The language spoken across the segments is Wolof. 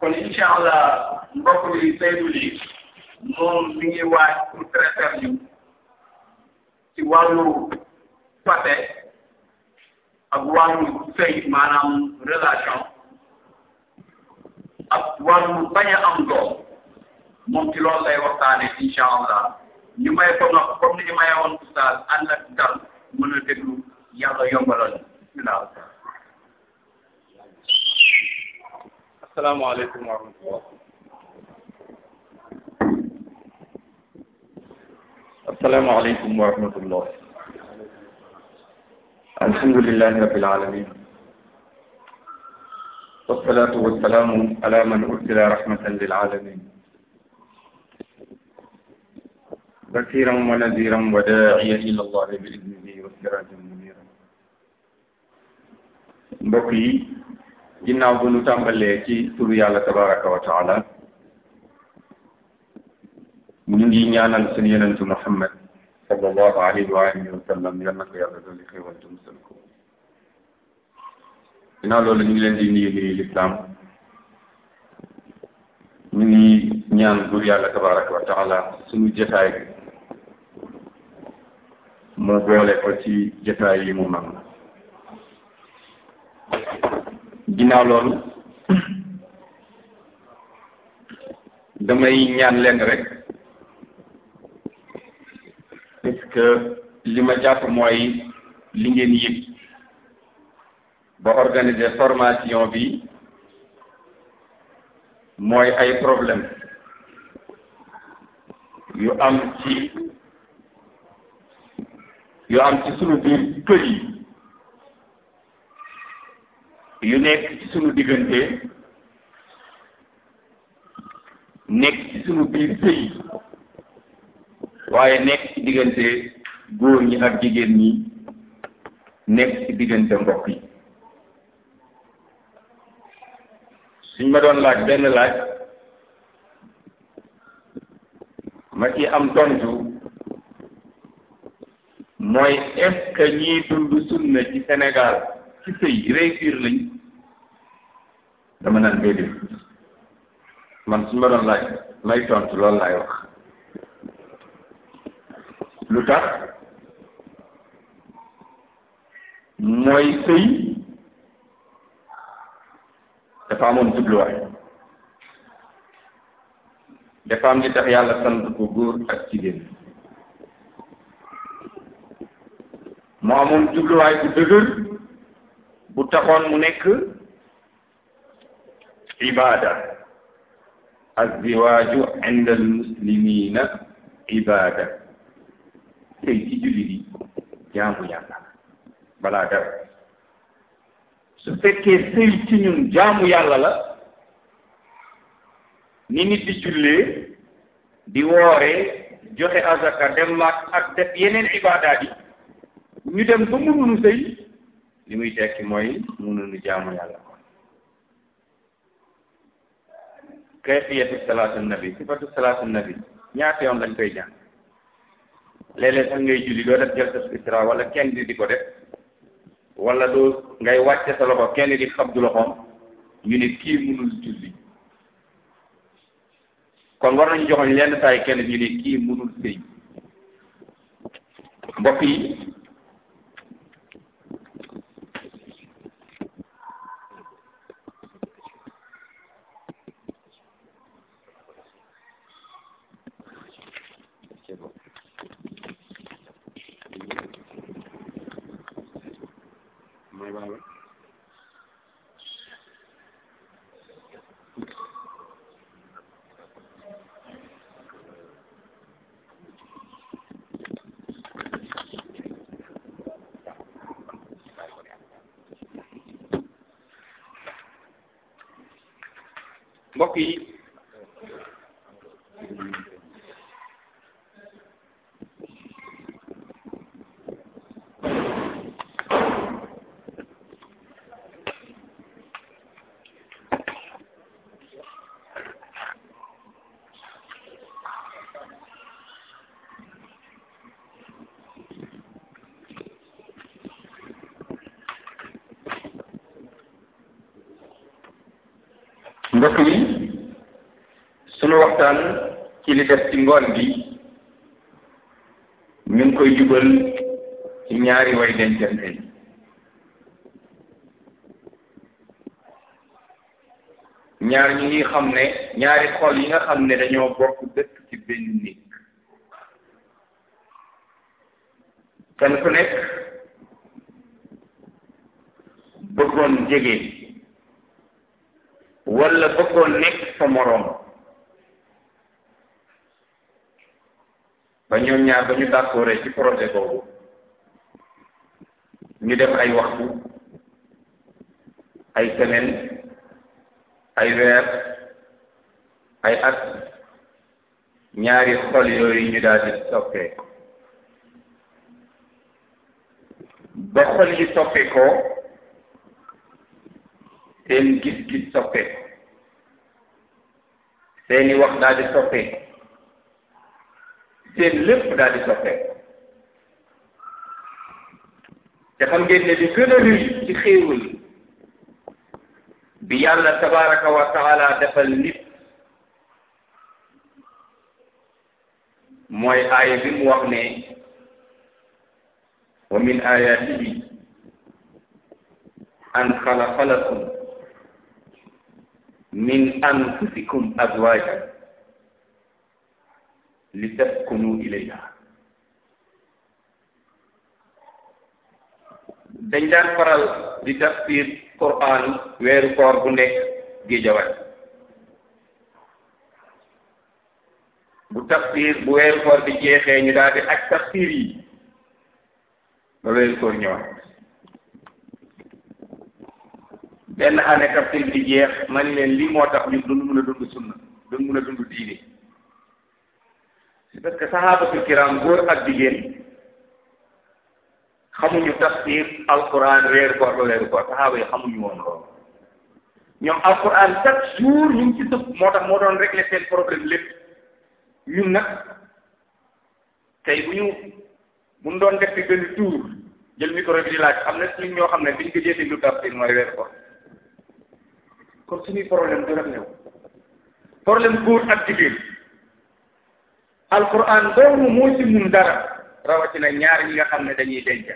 kon incha allah mbokk bi Seydou Ly moom mi ngi waaj pour traiter ñu ci wàllu fàtte ak wàllu sëy maanaam relation ak wàllu bañ a am doom moom ci loolu lay waxtaane incha allah ñu may ko nag comme ni ñu maye woon oustaz ànd ak dal mën a déglu yàlla yombalal bismillah asalaamaaleykum wa rahmatullah asalaamaaleykum wa rahmatullah alhamdulillahi rabbil alamin wassalatu wassalamu ala man ursila rahmatan lil alamin basiran wa nadiran wa da'iyan ila allah bi idnihi wa sirajan munira mbokk yi ginnaaw bu nu tàmbalee ci turu yàlla tabaraka wa taala ñu ngi ñaanal suñu yonentu Muhammad sallallahu alayhi wa alihi wa sallam yal na ko yàlla dooli xéewal te musal ko ginnaaw loolu ñu ngi leen di nuyu nuyu lislaam ñu ngi ñaan buur yàlla tabaraka wa taala suñu jotaay bi mu boole ko ci jotaay yi mu man ginnaaw loolu damay ñaan leen rek parce que li ma jàpp mooy li ngeen yëg ba organiser formation bi mooy ay problème yu am ci yu am ci sunu biir kër yi yu nekk ci sunu diggante nekk ci sunu biir sëy waaye nekk ci diggante góor ñi ak jigéen ñi nekk ci diggante mbokk yi suñ ma doon laaj benn laaj ma ci am tontu mooy est-ce que ñiy dund sunna ci Sénégal ci sëy réussir lañ dama naan déedéet man suñ ma doon laaj may tontu loolu laay wax lu tax mooy sëy dafa amoon jubluwaay dafa am li tax yàlla sant ko góor ak jigéen mu amoon jubluwaay bu dëgër bu taxoon mu nekk ibada azziwaaju inda almuslimina ibada sëy ci jullit yi jaamu yàlla balaa dara su fekkee sëy ci ñun jaamu yàlla la ni nit di jullee di wooree joxe azaka dem maak ak def yeneen ibaadaat yi ñu dem ba mënuñu sëy li muy tekki mooy mënuñu jaamu yàlla kon kayfiyatu salaatu nabi sifatu salaatu nabi ñaata yoon lañ koy jàng léeg-léeg sax ngay julli doo def jalsat isra wala kenn di di ko def wala doo ngay wàcce sa loxo kenn di xabdu loxoom ñu ne kii mënul julli kon war nañu joxoñ lenn saay kenn ñu ne kii mënul sëy mbokk yi mbokk yi mbokk yi sunu waxtaan ci li def ci ngoon bi ñu ngi koy jubal ci ñaari way dencante yi ñaar ñi ngi xam ne ñaari xol yi nga xam ne dañoo bokk dëkk ci benn nit kenn ku nekk bëggoon jege wala bëggoon nekk sa moroom ba ñoom ñaar ba ñu d'accord ci projet boobu ñu def ay waxtu ay semaine ay weer ay at ñaari xol yooyu ñu daal di soppee ba xol yi soppee ko seen gis-gis soppee seeni wax daal di soppee seen lépp daal di soppee te xam ngeen ne li gën a rëy ci xéewal bi yàlla tabaraka wa taala defal nit mooy aaya bi mu wax ne wa min ayatihi an xalaqa lakum min anfusikum azwajan litaskunu ilayha dañ daan faral di tafsir Qur'an weeru koor bu nekk géejawaay bu tafsir bu weeru koor bi jeexee ñu daal di ak tafsir yi ba weeru koor ñëwaat benn année tafsir bi jeex ma ni leen lii moo tax ñu dund mën a dund sunna dund mën a dund diine c'est parce que sahabatul kiram góor ak jigéen xamuñu tafsir alquran weeru koor ba weeru koor saxaaba yi xamuñu woon loolu ñoom alquran chaque jour ñu ngi ci sëpp moo tax moo doon régler seen problème lépp ñun nag tey bu ñu bu ñu doon def fi benn tour jël micro bi di laaj am na suñ ñoo xam ne biñ ko jëlee lu tafsir mooy weeru koor kon suñuy problème du rek ñëw problème góor ak jigéen alquran doomu moo ci mun dara rawatina ñaar ñi nga xam ne dañuy denc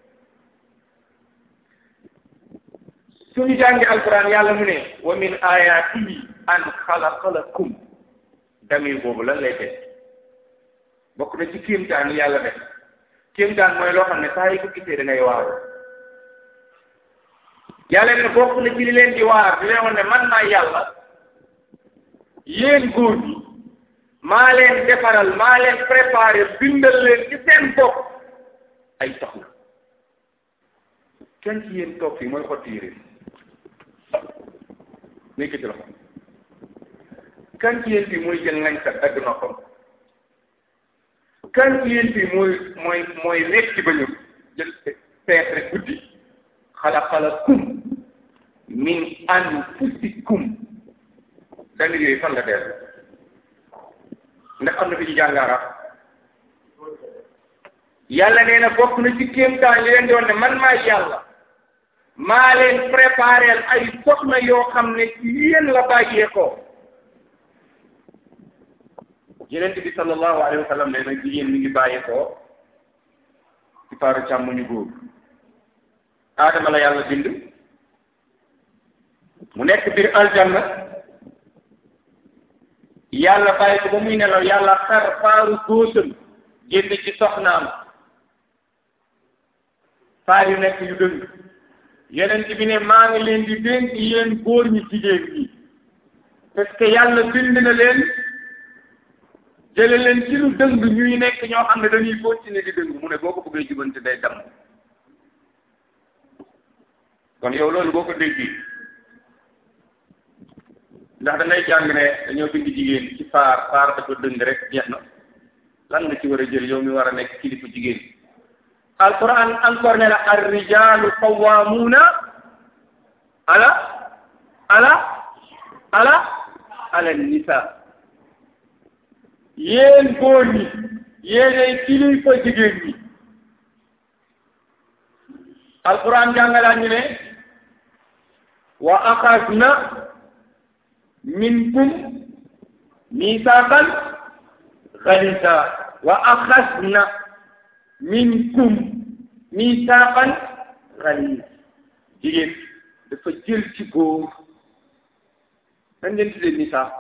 suñu jàngi alquran yàlla mu ne wa min ayatihi an xalaqa lakum damir boobu lan lay def bokk na ci kéemtaan yàlla def kéemtaan mooy loo xam ne saa yi ko gisee da ngay waaru yàlla ne bokk na ci li leen di waar di leen wax ne man maa yàlla yéen góor ñi maa leen defaral maa leen préparé bindal leen ci seen bopp ay soxna kenn ci yéen toog fii mooy xotti yére nekk ci loxo kan ci yéen fii mooy jël ngañ kat dagg noppam kan ci yéen fii mooy mooy mooy nekk ci bañu jël pees rek guddi xalaqalakum min anfusikum damir yooyu fan la dellu ndax am na fi ñu jàngaara yàlla nee na bokk na ci kéemtaan li leen di woon ne man maay yàlla maa leen préparé ay soxna yoo xam ne ci yéen la bàyyee ko yeneen bi sallallahu alayhi wa sallam nee na jigéen mi ngi bàyyee ko ci paaru càmmuñu góor aadama la yàlla bind mu nekk biir aljanna yàlla bàyyi ko ba muy nelaw yàlla xar faaru góosam génn ci soxnaam faar yu nekk yu dëng yeneen bi ne maa ngi leen di dénk yéen góor ñi jigéen ñi parce que yàlla bind na leen jële leen ci lu dëng ñuy nekk ñoo xam ne dañuy continuer di dëng mu ne boo ko bëggee jubante day dem kon yow loolu boo ko déggee ndax da ngay jàng ne dañoo bind jigéen ci faar faar dafa dëng rek jeex na lan nga ci war a jël yow mi war a nekk kilifa jigéen alquran encore ne la ar rijalu qawwamuna ala ala ala ala nisa yéen góor ñi yéenay kilifa jigéen ñi alquran jàngalaat ñu ne wa axasna minkum misaqan ghalisa wa axasna minkum misaqan ghalis jigéen dafa jël ci góor nan ngeen tuddee misaq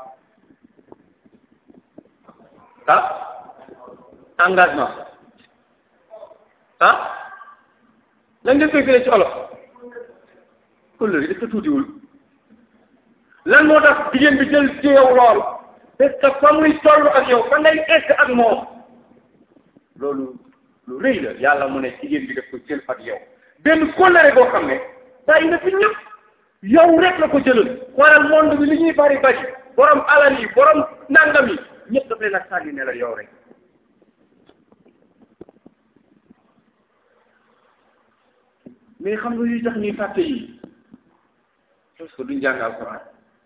ah engagement ah lan ngeen koy firee ci olof kóllëre yi dafa tuutiwul lan moo tax jigéen bi jël ci yow lool parce que fa muy toll ak yow fa ngay egg ak moom loolu lu rëy la yàlla mu ne jigéen bi daf ko jël ak yow benn kóllëre boo xam ne bàyyi na fi ñëpp yow rek la ko jëlal xoolal monde bi li ñuy bari bari borom alal yi borom nangam yi ñëpp daf leen a sànni ne la yow rek mais xam nga yuy tax ñuy fàtte yi parce que duñ jàng alxuraan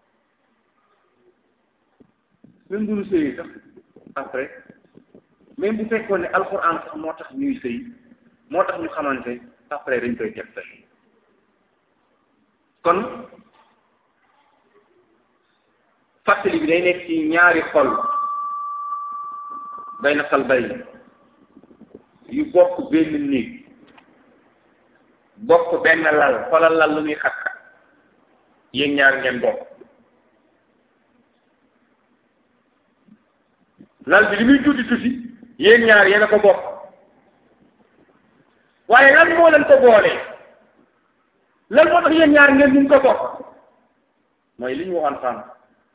même bu ñu sëyee sax après même bu fekkoon ne alxuraan sax moo tax ñuy sëy moo tax ñu xamante après dañ koy def sax kon fàttali bi day nekk ci ñaari xol bay na xal bay yu bokk benn néeg bokk benn lal xolal lal lu muy xat xat yéen ñaar ngeen bokk lal bi li muy tuuti tuuti yéen ñaar yéen a ko bokk waaye lan moo leen ko boolee lan moo tax yéen ñaar ngeen ñu ko bokk mooy li ñu waxoon sànq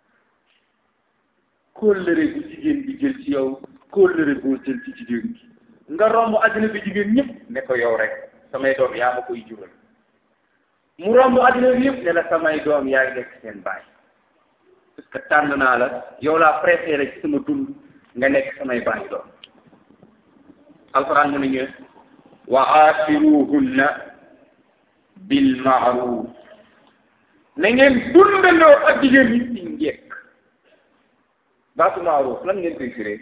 kóllëre bu jigéen bi jël ci yow kóllëre boo jël ci jigéen bi nga romb àddina bi jigéen ñëpp ne ko yow rek samay doom yaa ma koy jural mu romb àddina bi yëpp ne la samay doom yaa ngi nekk seen baay parce que tànn naa la yow laa préféré ci sama dund nga nekk samay baay doom alquran mu ne ñu wa aasiruhunna bil maaruf na ngeen dundandoo ak jigéen ñi ci njekk baatu maaruf lan ngeen koy firee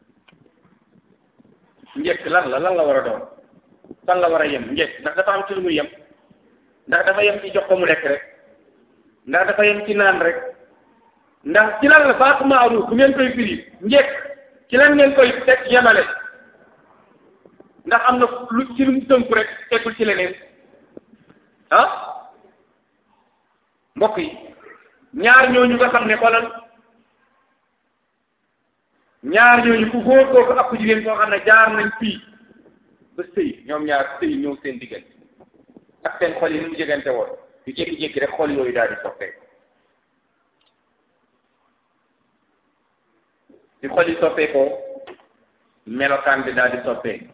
njekk lan la lan la war a doon fan la war a yem njekk ndax dafa am ci lu muy yem ndax dafa yem ci jox ko mu lekk rek ndax dafa yem ci naan rek ndax ci lan la baatu maaruf bu ngeen koy firi njekk ci lan ngeen koy teg yemale ndax am na lu ci lu mu tënku rek teggul ci leneen ah mbokk yi ñaar ñooñu nga xam ne xoolal ñaar ñooñu ku góor kooku ak ku jigéen koo xam ne jaar nañ fii ba sëy ñoom ñaar sëy ñëw seen diggante ak seen xol yi ni mu jegante woon ñu jékki-jékki rek xol yooyu daal di soppeeku di xol yi soppeekoo melokaan bi daal di soppeeku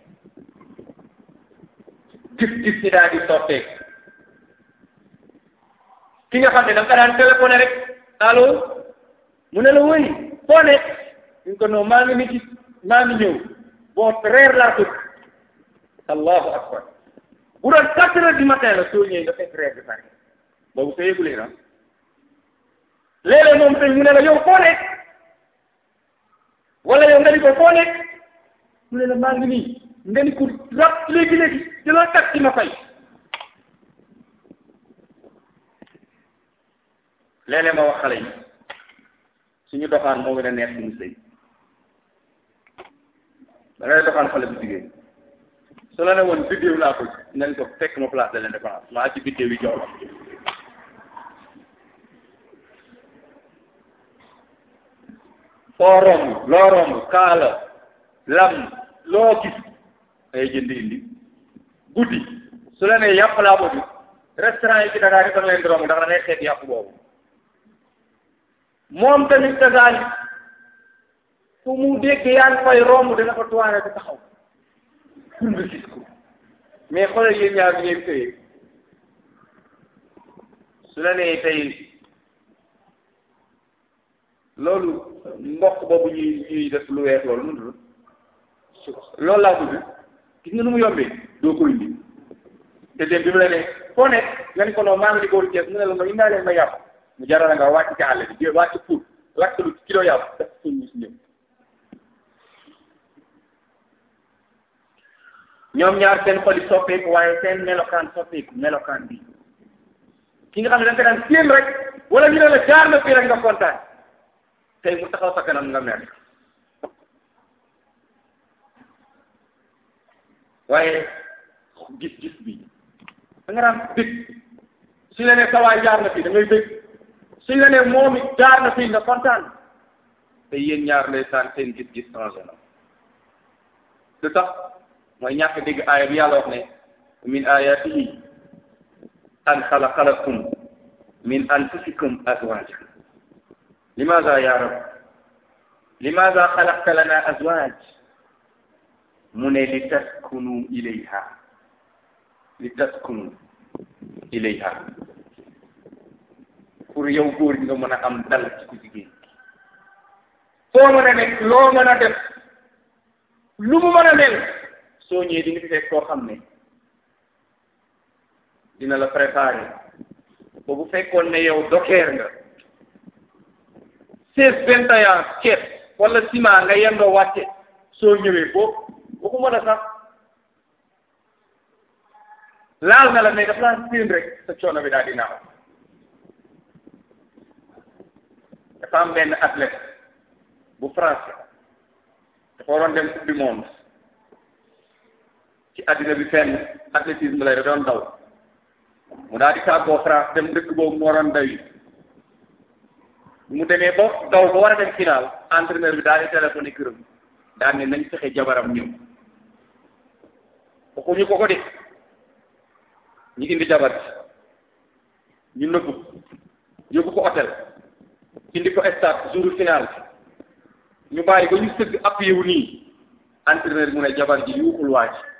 gis-gis ci daal di soppeeku ki nga xam ne da nga daan téléphoné rek allo mu ne la wëy foo nekk ñu ko non maa ngi ni ci maa ngi ñëw boo reer laa tëdd allahu akbar bu doon quatre heures du matin la soo ñëwee nga fekk reer bi pare boobu sa yëgulee na léeg-léeg moom tey mu ne la yow foo nekk wala yow nga ni ko foo nekk mu ne la maa ngi nii nga ni ko rab léegi léegi di la tag ci ma fay léeg-léeg ma wax xale yi suñu doxaan moo gën a neex suñu sëy da ngay doxaan xale bu jigéen su la ne woon biddéew laa ko nañ ko fekk ma place de l'indépendance maa ci biddéew yi jox la foo romb loo romb kaala lam loo gis ay jënd indi guddi su la nee yàpp laa bëgg restaurant yi ci Dakar yi da nga leen di romb ndax da ngay xeet yàpp boobu moom tamit dagaan fu mu dégg yaa ngi fay romb dana ko tuwaane ko taxaw pour nga gis ko mais xoolal yéen ñaar bi ngeen sëyee su la nee tey loolu mbokk boobu ñuy ñuy def lu weex loolu nu loolu laa bëgg gis nga nu mu yombee doo ko indi te dem bi mu la ne foo nekk nga ni ko noonu maa ngi di góor Cees mu ne la nga indaa leen ma yàpp mu jaral nga wàcc ci àll bi wàcc pour lakk lu kilo yàpp def suñ si ñëw ñoom ñaar seen xol yi soppeeku waaye seen melokaan soppeeku melokaan bi ki nga xam ne da nga ko daan séen rek wala ñu ne la jaar na fii rek nga kontaan tey mu taxaw sa kanam nga mer waaye gis-gis bi da nga daan dégg suñ la nee sawaay jaar na fii da ngay dégg suñ la nee moom it jaar na fii nga kontaan te yéen ñaar ndeysaan seen gis-gis changé na lu tax mooy ñàkk dégg aaya bi yàlla wax ne min ayatihi an xalaqa lakum min anfusikum azwaja limaza ya rab limaza xalaqta lana azwaj mu ne li taskunu ilayha li taskunu ilayha pour yow góor gi nga mën a am dal ci ku jigéen foo mën a nekk loo mën a def lu mu mën a mel soo ñëwee di nga fi fekk koo xam ne dina la préparer ba bu fekkoon ne yow dokeer nga seize vingt et un ceeb wala ciment nga yendoo wàcce soo ñëwee boo waxuma la sax laal na la mais daf laa séen rek sa coono bi daal di naaw dafa am benn athlète bu français dafa waroon dem coupe du monde ci addina bi fenn athlétisme lay da doon daw mu daal di tàggoo France dem dëkk boobu mu waroon daw yi mu demee ba daw ba war a dem final entraîneur bi daal di téléphoné këram daal ne nañ fexe jabaram ñëw waxuñu ko ko de ñu indi jabar bi ñu nëbbu yóbbu ko hôtel indi ko stade jour final ñu bàyyi ba ñu sëgg appuyé wu nii entraîneur bi mu ne jabar ji yuuxul waa ji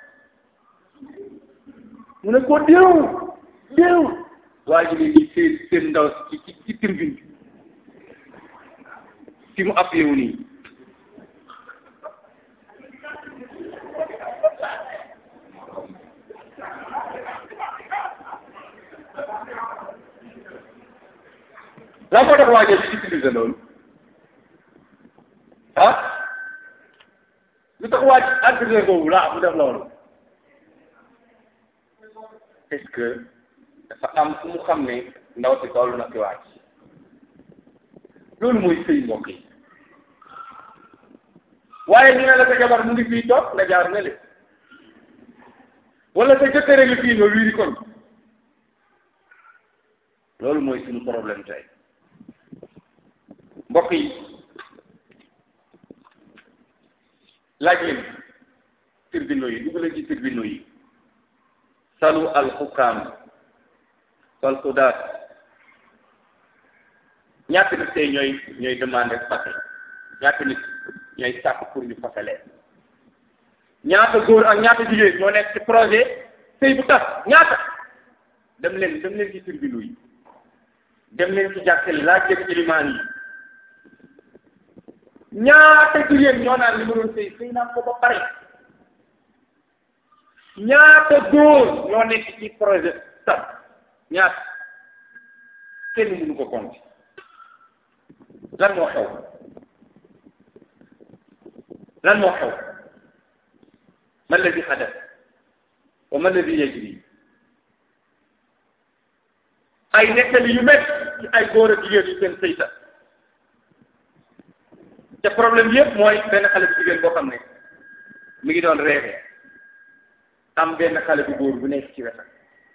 mu ne ko déew déew waa ji ne di seen seen ndaw ci ci ci tribune bi fi mu appuyé wu nii lan moo tax waa ji di utiliser loolu ah lu tax waa ji entraîneur boobu laa mu def loolu est-ce que dafa am fu mu xam ne ndaw si toll na ci waa ji loolu mooy sëy mbokk yi waaye ñu ne la sa jabar mu ngi fii toog nga jaar ne le wala sa jëkkër ngi fii nga wiiri kon loolu mooy suñu problème tey mbokk yi laaj leen tribunaux yi dugg leen ci tribunaux yi salu al xukkaam wal xudaat ñaata nit tey ñooy ñooy demandé fase ñaata nit ñooy sàkk pour ñu fase leen ñaata góor ak ñaata jigéen ñoo nekk ci projet sëy bu tas ñaata dem leen dem leen ci tribunaux yi dem leen ci jàkkali laaj leen ilimaan yi ñaata jigéen ñoo naan li ma doon sëy sëy naa ko ba pare ñaata góor ñoo nekk ci projet sax ñaata kenn mënu ko compter lan moo xew lan moo xew ma alladi xadas wa ma alladi yajri ay nettali yu met ci ay góor ak jigéen yu seen sëy sax te problème yëpp mooy benn xale bu jigéen boo xam ne mi ngi doon rêvé am benn xale bu góor bu nekk ci wetam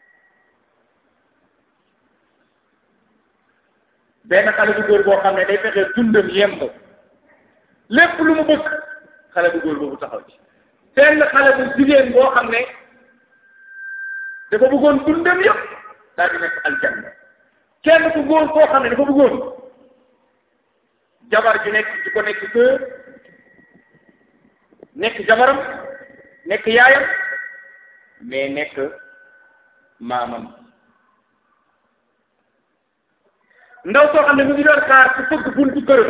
benn xale bu góor boo xam ne day fexe dundam yemb lépp lu mu bëgg xale bu góor boobu taxaw ci benn xale bu jigéen boo xam ne dafa bëggoon dundam yëpp daal di nekk aljanna kenn ku góor koo xam ne dafa bëggoon jabar ji nekk di ko nekk kër nekk jabaram nekk yaayam mais nekk maamam ndaw soo xam ne mu ngi doon xaar ku fëgg buntu këram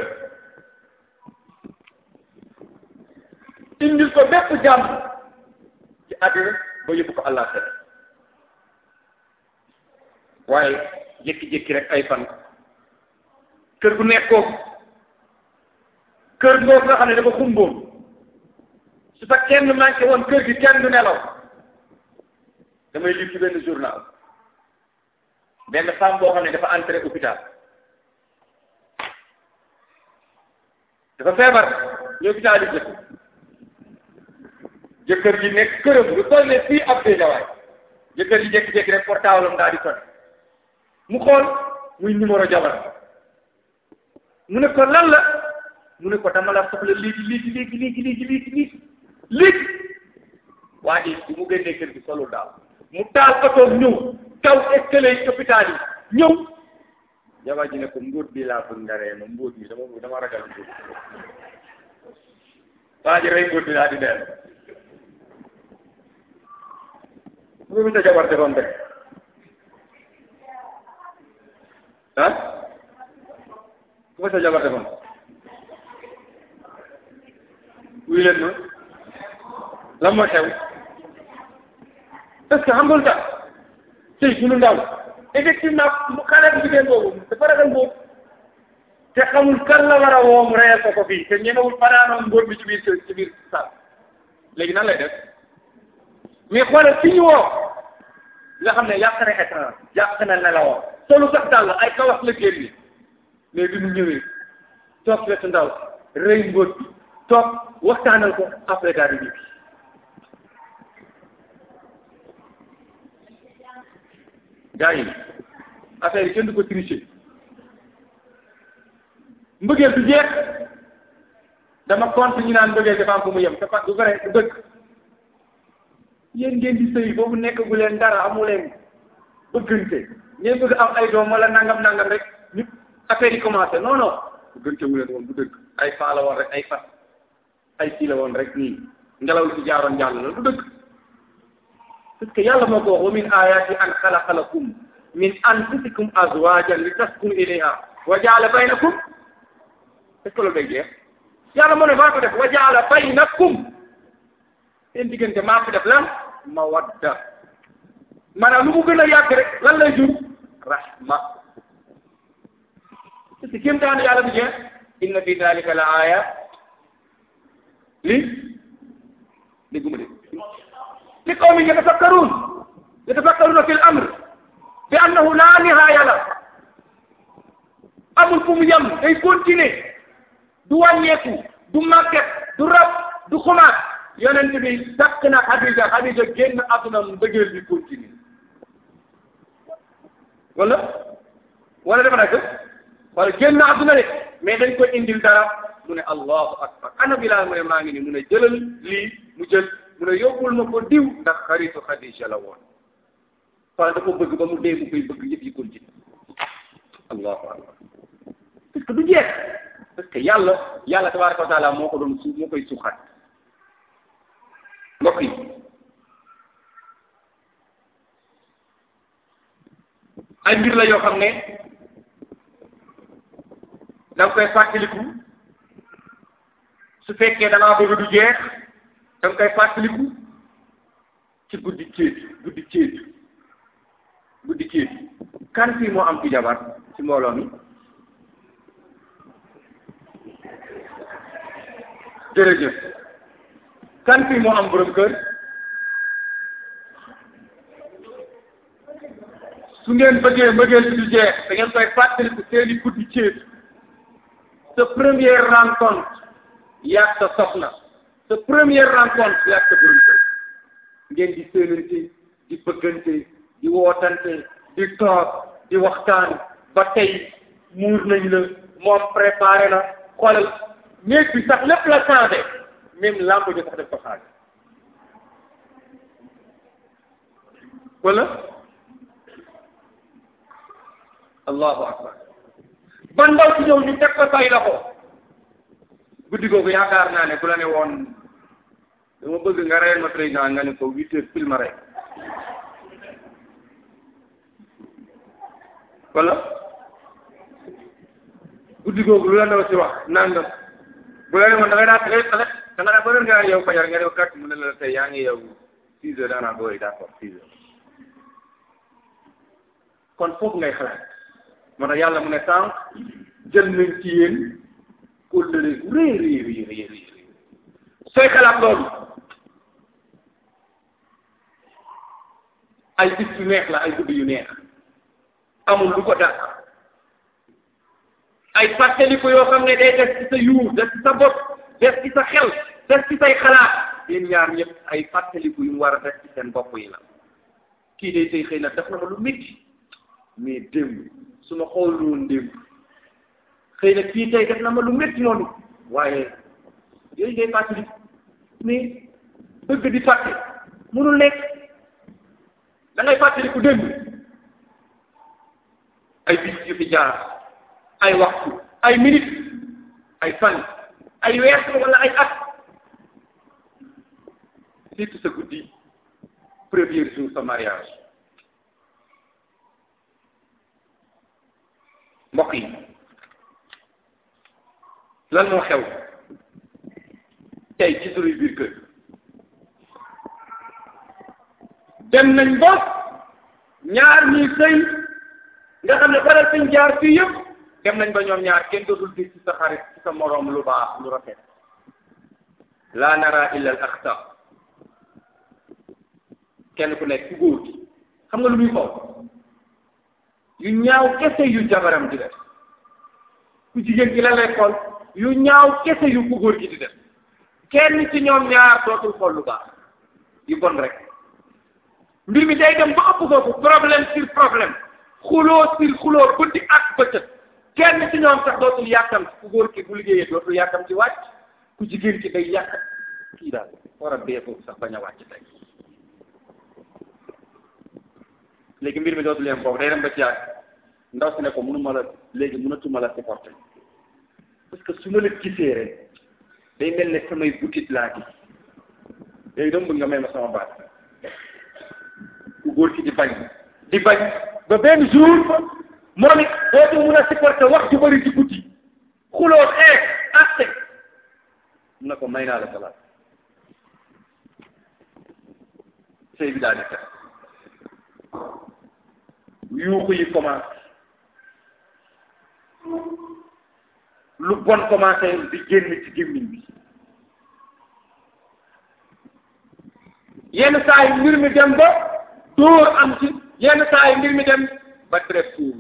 indil ko bépp jàmm ci àddina ba yóbbu ko àllaaxira waaye jékki-jékki rek ay fan kër gu nekk kooku kër googu nga xam ne dafa xumboon su fa kenn manqué woon kër gi kenn du nelaw damay lire ci benn journal benn femme boo xam ne dafa entré hôpital dafa feebar ñëw hôpital yi jëkk jëkkër ji nekk këram lu toll ne fii ab déjawaay jëkkër ji jékki-jékki rek portable am daal di sonné mu xool muy numéro jabar mu ne ko lan la mu ne ko dama la soxla léegi léegi léegi léegi léegi léegi léegi léegi waa ji bi mu génnee kër gi solul daal mu taal otoom ñëw kaw escalier yi hôpital yi ñëw jabar ji ne ko mbóot bi laa bëgg nga ree ma mbóot bi dama dama ragal mbóot waa ji rey mbóot bi laa di deel bu mu sa jabar defoon rek ah ku ma sa jabar defoon wuy leen ma lan moo xew parce que xam nga lu tax tey sunu ndaw effectivement mu xale bu jigéen boobu dafa ragal mbóot te xamul kan la war a woo mu reyal ko ko fii te ñemewul fanaanoon mbóot bi ci biir ci biir saal léegi nan lay def mais xoolal fi ñu woo nga xam ne yàq na écran yàq na nelawoo solu sax dàll ay kawas la génn mais bi mu ñëwee toog wetu ndaw rëy mbóot bi toog waxtaanal ko après daal di ñibbi gaa yi affaire yi kenn du ko tricher mbëggeel du jeex dama compte ñu naan mbëggeel dafa am fu mu yem dafa du vrai du dëgg yéen ngeen di sëy boobu nekk gu leen dara amu leen bëggante ngeen bëgg am ay doom wala nangam nangam rek nit affaire yi commencé non non bëggante wu leen woon du dëgg ay faa la woon rek ay fas ay kii la woon rek nii ngelaw li ci jaaroon jàll la du dëgg parce que yàlla moo ko wax wa min ayati an xalaqa lakum min anfusikum azwajan li taskunu ilayha wa jaala baynakum est ce que loolu day jeex yàlla moo ne maa ko def wa jaala baynakum seen diggante maa ko def lan mawadda maanaam lu mu gën a yàgg rek lan lay jur rahma parce que kéem taan yàlla bi jeex inna fi dalika la aaya li dégguma de li qawmin yatafakkarun yatafakkaruna fi l amr bi annahu la nihaaya la amul fu mu yem day continuer du wàññeeku du màgget du rab du xumaat yonent bi takk na Xadija Xadija génn àdduna mbëggeel bi continue wala wala dafa nekk wala génn àdduna de mais dañ ko indil dara mu ne allahu akbar ana Bilaal mu ne maa ngi ni mu ne jëlal lii mu jël mu ne yóbbul ma ko diw ndax xaritu Xadija la woon wala dafa bëgg ba mu dee mu koy bëgg yëpp yi continue allahu akbar parce que du jeex parce que yàlla yàlla tabaraka wa taala moo ko doon su moo koy suxat mbokk yi ay mbir la yoo xam ne da nga koy fàttaliku su fekkee da ngaa bëgg du jeex da nga koy fàttaliku ci guddi céet guddi céet guddi céet kan fii moo am ci jabar ci mbooloo mi jërëjëf kan fii moo am borom kër su ngeen bëggee mbëggeel bi du jeex da ngeen koy fàttaliku seeni guddi céet sa première rencontre yaag sa soxna sa première rencontre yaag sa borom kër ngeen di séenante di bëggante di wootante di toog di waxtaan ba tey muur nañ la moom préparé na xoolal néeg bi sax lépp la changé même lampe ji sax def ko changé wala allahu akbar ban ndaw ci ñëw ñu teg ko say loxo guddi googu yaakaar naa ne bu la ne woon dama bëgg nga reyal ma président nga ne ko huit heures pile ma rey wala guddi googu lu la ndaw si wax nangam bu la ne woon da ngay daa xale da nga daa ba nga yow fajar nga def kat mu ne la tey yaa ngi yow six heures daanaa booy d'accord six heures kon foofu ngay xalaat moo tax yàlla mu ne sànq jël nañ ci yéen kóllëre gu rëy rëy rëy rëy rëy sooy xalaat loolu ay bis yu neex la ay guddi yu neex amul lu ko dàq ay fàttaliku yoo xam ne day des ci sa yuur des ci sa bopp des ci sa xel des ci say xalaat yéen ñaar ñëpp ay fàttaliku yu mu war a des ci seen bopp yi la kii day tey xëy na def na ma lu métti mais démb su ma xool woon démb xëy na kii tey def na ma lu métti noonu waaye yooyu day fàttaliku mais bëgg di fàtte mënul nekk da ngay fàttaliku démb ay bis yu fi jaar ay waxtu ay minute ay fan ay weer wala ay at surtout sa guddi premier jour sa mariage mbokk yi lan moo xew tey ci suñuy biir kër dem nañ ba ñaar ñuy sëy nga xam ne faral suñ jaar fii yëpp dem nañ ba ñoom ñaar kenn dootul gis ci sa xarit ci sa moroom lu baax lu rafet laa nara illa al axta kenn ku nekk ku góor gi xam nga lu muy xool yu ñaaw kese yu jabaram di def ku jigéen gi la lay xool yu ñaaw kese yu ku góor gi di def kenn ci ñoom ñaar dootul xool lu baax yu bon rek mbir mi day dem ba ëpp foofu problème sur problème xuloo sur xuloo guddi ak bëccëg kenn ci ñoom sax dootul yàkkam ku góor ki bu liggéeyee dootul yàkkam ci wàcc ku jigéen ki day yàkkam kii daal war a dee foofu sax bañ a wàcc tey léegi mbir mi dootul yem foofu day dem ba ci yàgg ndaw si ne ko mënuma la léegi mënatuma la supporter parce que su ma la gisee rek day mel ne samay butit laa gis léegi dama bëgg nga may ma sama baat ku góor ki di bañ di bañ ba benn jour moom it dootu mun a supporter wax ju bëri ci guddi xuloo xeex atte mun na ko may naa la salaat sëy bi daal di tax yuuxu yi commencé lu bon commencé di génn ci gémmiñ bi yenn saa yi mbir mi dem ba dóor am ci yenn saa yi mbir mi dem ba deret tuuru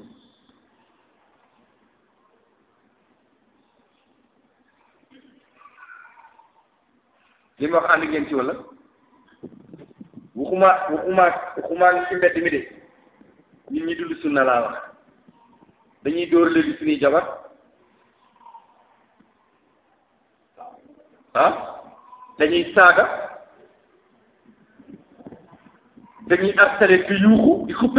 li ma wax ànd ngeen ci wala waxuma waxuma waxuma ci mbedd mi de ñun ñi dund sunna laa wax dañuy dóor léegi suñuy jabar ah dañuy saaga dañuy harcelé di yuuxu di xuppe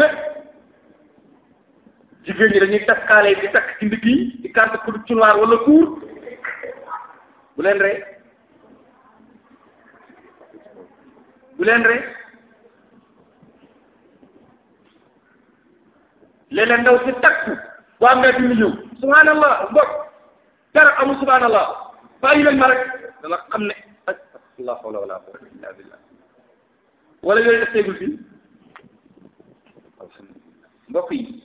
jigéen ñi dañuy takkaale di takk ci ndigg yi di kànt pour cunoir wala kuur bu leen rey bu leen rey léeg-léeg ndaw si takku bu am nga di ñëw subhanallah mbokk dara amul subhanallah bàyyi leen ma rek dana xam ne la hawla wala quwwata illa billah wala yooyu def teegul fii mbokk yi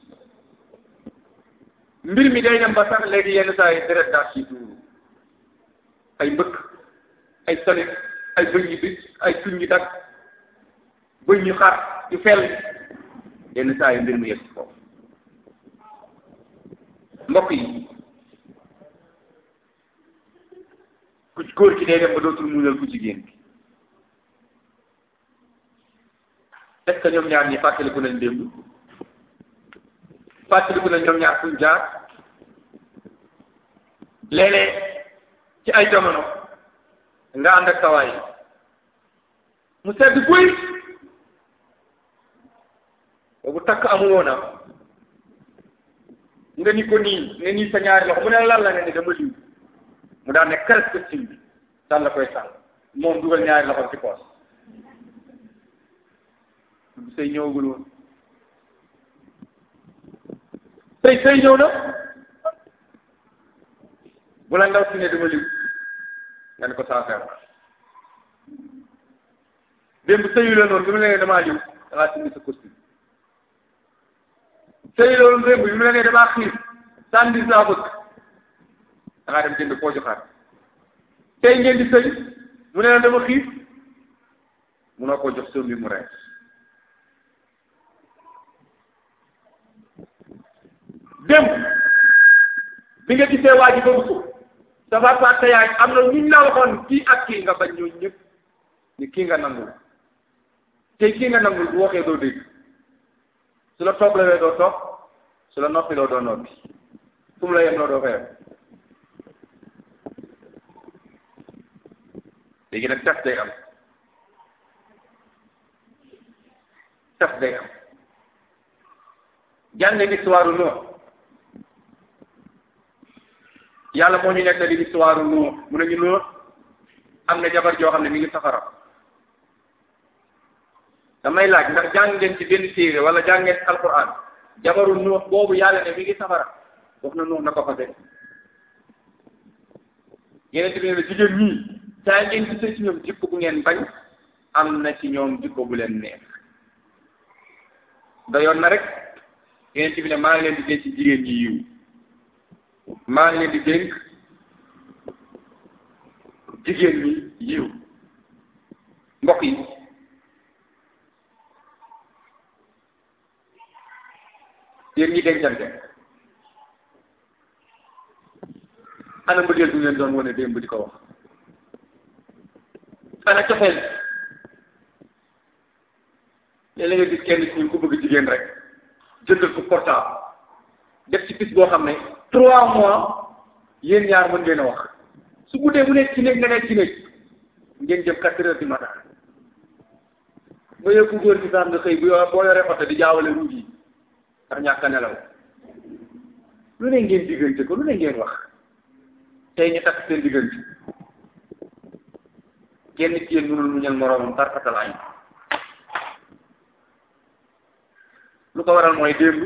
mbir mi day dem ba sax léegi yenn saa yi deret daal ci tuuru ay mbëkk ay solit ay bëñ yu bi ay tuñ yu dag bëñ yu xar yu fel yenn saa yi mbir mi yegg ci foofu mbokk yi ku góor ki day dem ba dootul muñal ku jigéen bi est ce que ñoom ñaar ñi fàttaliku nañ démb fàttaliku nañ ñoom ñaar fuñ jaar léeg-léeg ci ay jamono nga ànd ak sawaay mu sedd guy boobu takk amul woon nga ni ko nii nga nii sa ñaari loxo mu ne lan la nga ni dama liw mu daan ne presque sim bi daan la koy sànq moom dugal ñaari loxo ci poos sëy ñëwagul woon sëy sëy ñëw na bu la ndaw si ne dama liw nga ne ko saa feebar démb sëyu la noonu bi mu la nee damaa liw da ngaa sindi sa costume sëy loolu démb bi mu la nee damaa xiif sànni saa bëgg da ngaa dem jënd koo joxaat tey ngeen di sëy mu ne la dama xiif munoo koo jox soom bi mu rees démb bi nga gisee waa ji bëgg ko sa papa sa yaay am na ñu la waxoon kii ak kii nga bañ ñooñu ñëpp ni kii nga nangul tey kii nga nangul bu waxee doo dégg su la toog la doo toog su la noppi loo doo noppi fu mu la yem loo doo ko yem léegi nag tas day am tas day am jàng histoire Nuux yàlla moo ñu nettali histoire Nuux mu ne ñu Nuux am na jabar joo xam ne mi ngi safara damay laaj ndax jàng ngeen ci benn téere wala jàng ngeen alquran jabaru Nuux boobu yàlla ne mi ngi safara wax na Nuux na ko fase yeneen tamit ne jigéen ñii saa ngeen gisee ci ñoom jikko bu ngeen bañ am na ci ñoom jikko bu leen neex doyoon na rek yeneen ci bi ne maa ngi leen di denc jigéen ñi yiw maa ngi leen di dénk jigéen ñi yiw mbokk yi yéen ñi dencante ana mbëggeel bu ngeen doon wane démb di ko wax ana cofeel léeg-léeg nga gis kenn ci ñun ku bëgg jigéen rek jëndal ko portable def ci pis boo xam ne trois mois yéen ñaar mën ngeen a wax su guddee mu nekk ci néeg nga nekk ci néeg ngeen jëm quatre heures du matin ba yëg ku góor gi sax nga xëy bu boo yoree oto di jaawale ruut yi ndax ñàkk a nelaw lu ne ngeen diggante ko lu ne ngeen wax tey ñu takk seen diggante kenn ci yéen mënul muñal moroomam tarfatal añ lu ko waral mooy démb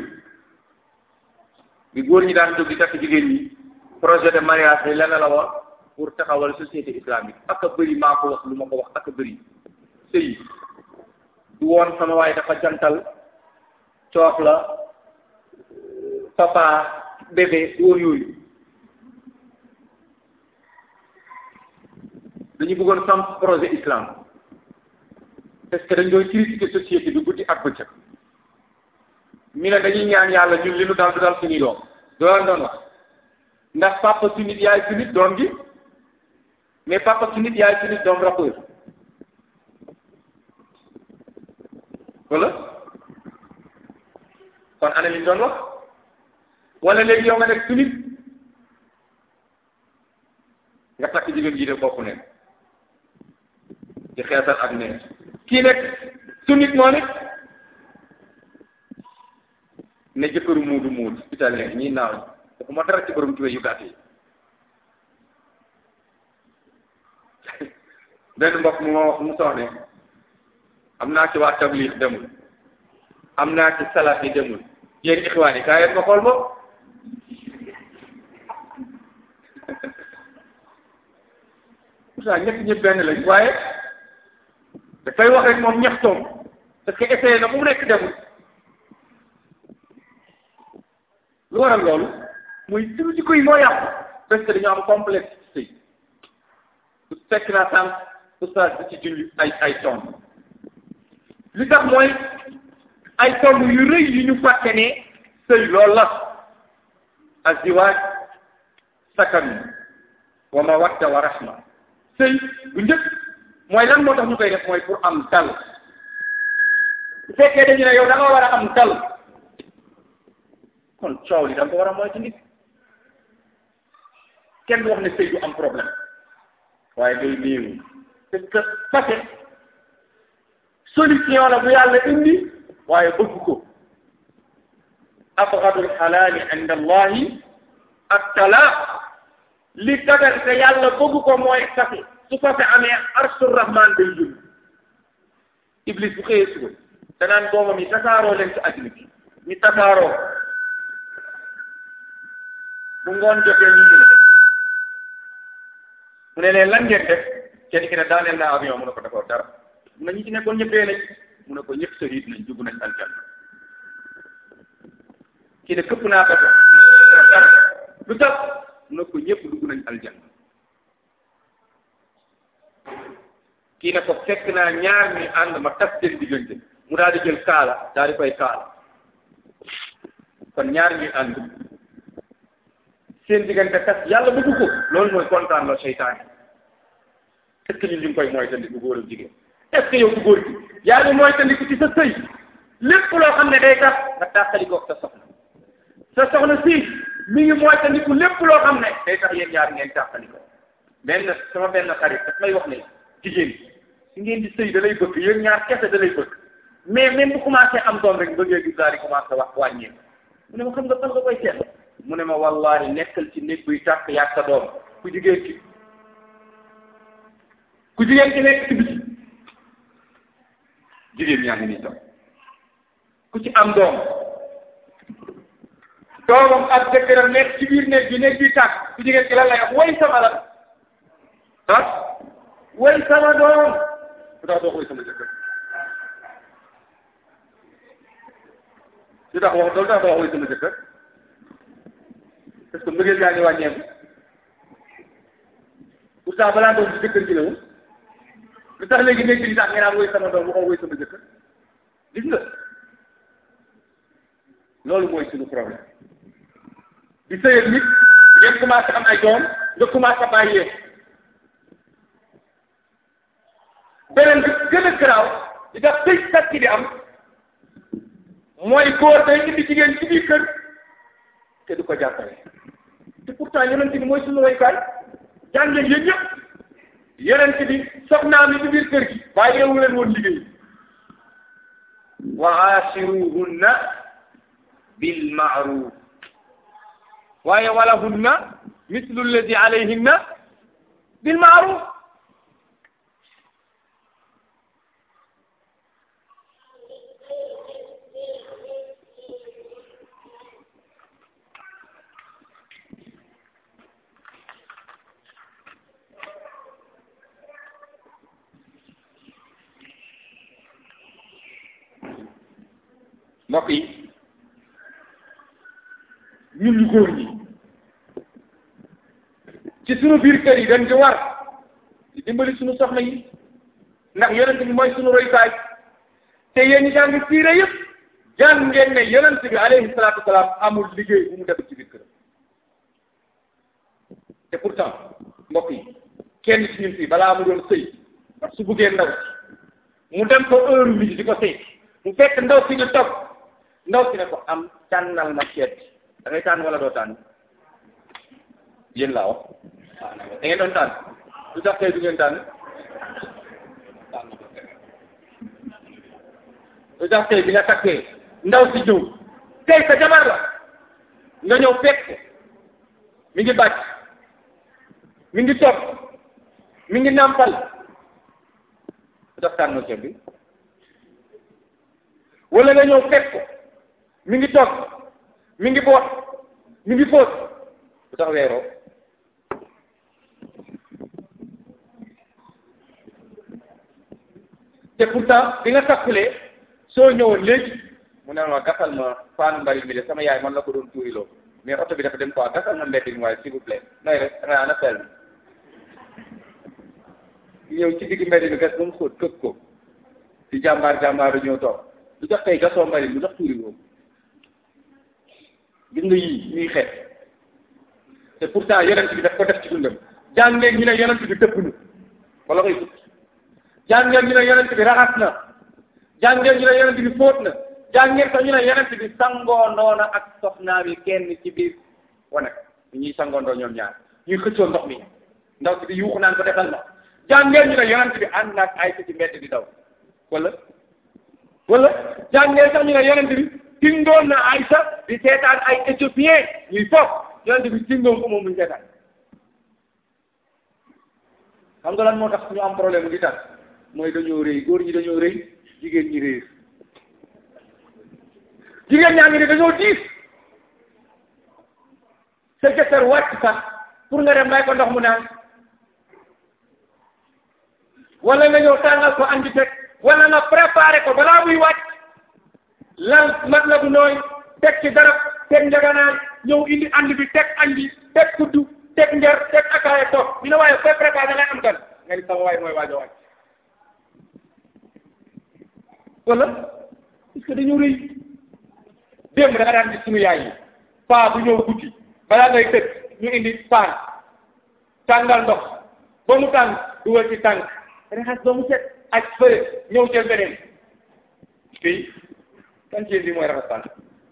bi góor ñi daan jóg di takk jigéen ñi projet de mariage bi lenn la woon pour taxawal société islamique ak a bëri maa ko wax lu ma ko wax ak a bëri sëy du woon sama waaye dafa jantal coof la papa bébé woon yooyu dañu bëggoon samp projet islam parce que dañ doon critiquer société bi guddi ak bëccëg mi ne dañuy ñaan yàlla ñun li nu dal du dal suñuy doom doon doon wax ndax papa su nit yaay su nit doom gi mais papa su nit yaay su nit doom rappeur wala kon ana li ñu doon wax wala léegi yow nga nekk su nit nga takk jigéen ji de bopp ne ci xeesal ak neen kii nekk su nit moo nit ne jëkkëru muudu muudu italien ñii naaw dafa ma dara ci borom tuwe yu gàtt yi benn mbokk mu ma wax mu soxne am naa ci waa tabliix demul am naa ci salaat yi demul yéen ixwaan yi kaa yéen ma xool ma pourtant ñett ñëpp benn lañ waaye dafay wax rek moom ñax toom parce que essayé na mu nekk demul lu waral loolu muy suñu jikko yi moo yàqu parce que dañoo am complexe ci sëy su fekk naa sànq oustaz bi ci julli ay ay tomb li tax mooy ay tomb yu rëy yu ñu fàtte ne sëy loolu la aziwaaj sakan wa mawadda wa rahma sëy bu njëkk mooy lan moo tax ñu koy def mooy pour am dal bu fekkee dañu ne yow da nga war a am dal kon coow li da nga ko war a moytu nit kenn du wax ne sëy du am problème waaye day néew parce que fase solution la bu yàlla indi waaye bëgg ko abgadul xalaali inda allahi ak talaaq li dagal te yàlla bëgg ko mooy fase su fase amee arsul rahman day jul iblis bu xëyee suba danaan doomam yi tasaaroo leen ci àddina bi ñu tasaaroo bu ngoon jotee ñu jël mu ne leen lan ngeen def kenn ki ne daaneel naa avion mu ne ko defoo dara mu ne ñi ci nekkoon ñëpp dee nañ mu ne ko ñëpp sahid nañ dugg nañ aljanna ki ne këpp naa bato dara lu tax mu ne ko ñëpp dugg nañ aljanna kii ne ko fekk naa ñaar ñi ànd ma tas seen diggante mu daal di jël kaala daal di koy kaala kon ñaar ñi ànd seen diggante tas yàlla bëgg ko loolu mooy kontaan la seytaane est-ce que ñun ñu ngi koy moytandiku góor ak jigéen est-ce que yow ku góor gi yaa ngi moytandiku ci sa sëy lépp loo xam ne day tax nga tàqali ko sa soxna sa soxna si mi ngi moytandiku lépp loo xam ne day tax yéen ñaar ngeen tàqali ko benn sama benn xarit daf may wax ne jigéen si ngeen di sëy da lay bëgg yéen ñaar kese da lay bëgg mais même bu commencé am doom rek bëggee gis daal di commencé wax wàññee mu ne ma xam nga fan nga koy seet mu ne ma wallahi nekkal ci néeg buy tàkk yàgg sa doom ku jigéen ki ku jigéen ki nekk ci biti jigéen ñaa ngi nii toog ku ci am doom doomam ak jëkkëram nekk ci biir néeg bi néeg bi tàkk ku jigéen ki lan lay wax way sama la ah way sama doom lu tax doo ko way sama jëkkër lu tax wax loolu tax doo wax way sama jëkkër parce que mbëggeel yaa ngi wàññeeku pourtant balaa doom ci jëkkër ji la woon lu tax léegi nekk di tax nga naan woy sama doom waxoo woy sama jëkkër gis nga loolu mooy suñu problème di sëyal nit ngeen commencé am ay doom nga commencé bàyyee beneen bi gën a garaaw di tax sëy kat ki di am mooy góor day indi jigéen ci biir kër te du ko jàppale te pourtant yonent bi mooy suñu royukaay jàngeen yéen ñëpp yonent bi soxnaam yi ci biir kër gi waaye yeewu leen woon liggéey wa aashiruhunna bil ma'ruf waaye walahunna mislu alladi alayhinna bil ma'ruf mbokk yi ñun ñu góor ñi ci sunu biir kër yi dañ ci war di dimbali sunu soxna yi ndax yonent bi mooy sunu royukaay te yéen ñi jàng siire yëpp jàng ngeen ne yonent bi alayhi salaatu wasalaam amul liggéey bu mu def ci biir kër te pourtant mbokk yi kenn ci ñun fii balaa mu doon sëy su buggee ndaw si mu dem ko heure midi di ko sëy mu fekk ndaw si ñu toog ndaw si ne ko am tànnal ma seet da ngay tànn wala doo tànn yéen laa wax da ngeen doon tànn lu tax tey du ngeen tànn lu tax tey bi nga takkee ndaw si ñëw tey sa jabar la nga ñëw fekk mi ngi bàcc mi ngi toog mi ngi nàmpal lu tax tànn ceeb bi wala nga ñëw fekk ko mi ngi toog mi ngi boot mi ngi fóot lu tax weeroo te pourtant bi nga takkulee soo ñëwoon léegi mu ne ma gasal ma faanu mbari mi de sama yaay man la ko doon tuuriloo mais oto bi dafa dem quoi gasal ma mbedd mi waaye s'il vous plaît nooy rek da nga ana pel mi ñëw ci digg mbedd mi gas ba mu xóot këpp ko di jàmbaar jàmbaaru ñëw toog lu tax tey gasoo mbari lu tax tuuri woo gis nga yii ñuy xeet te pourtant yonent bi daf ko def ci dundam jàngeen ñu ne yonent bi dëpp na wala koy fut jàngeen ñu ne yonent bi raxas na jàngeen ñu ne yonent bi fóot na jàngeen sax ñu ne yonent bi sangoondoo na ak soxnaam yi kenn ci biir wane ñu ñuy sangoondoo ñoom ñaar ñuy xëccoo ndox mi ndaw si di yuuxu naan ko defal ma jàngeen ñu ne yonent bi ànd naag ay ci mbedd di daw wala wala jàngeen sax ñu ne yonent bi tingoon na Aïcha di seetaan ay éthiopien ñuy foog yonent bi tingoon ko moom muy seetaan xam nga lan moo tax ñu am problème di tax mooy dañoo rëy góor ñi dañoo rëy jigéen ñi réer jigéen ñaa ngi ne dañoo diis sa jëkkër wàcc sax pour nga dem may ko ndox mu naan wala nga ñëw tàngal ko andi teg wala nga préparé ko balaa muy wàcc lal mat la bu nooy teg ci darab teg njaganaay ñëw indi andi bi teg andi teg kuddu teg njar teg akaaya toog ñu ne waaye koy préparé da ngay am gan nga ni sama waay mooy waajo wàcc wala parce que dañu rëy démb da nga daan gis suñu yaay yi paa bu ñëw guddi balaa ngay tëdd ñu indi paan tàngal ndox ba mu tàng dugal ci tànk raxas ba mu set ak fëre ñëw jël beneen fii kan ci bi mooy raxas tànk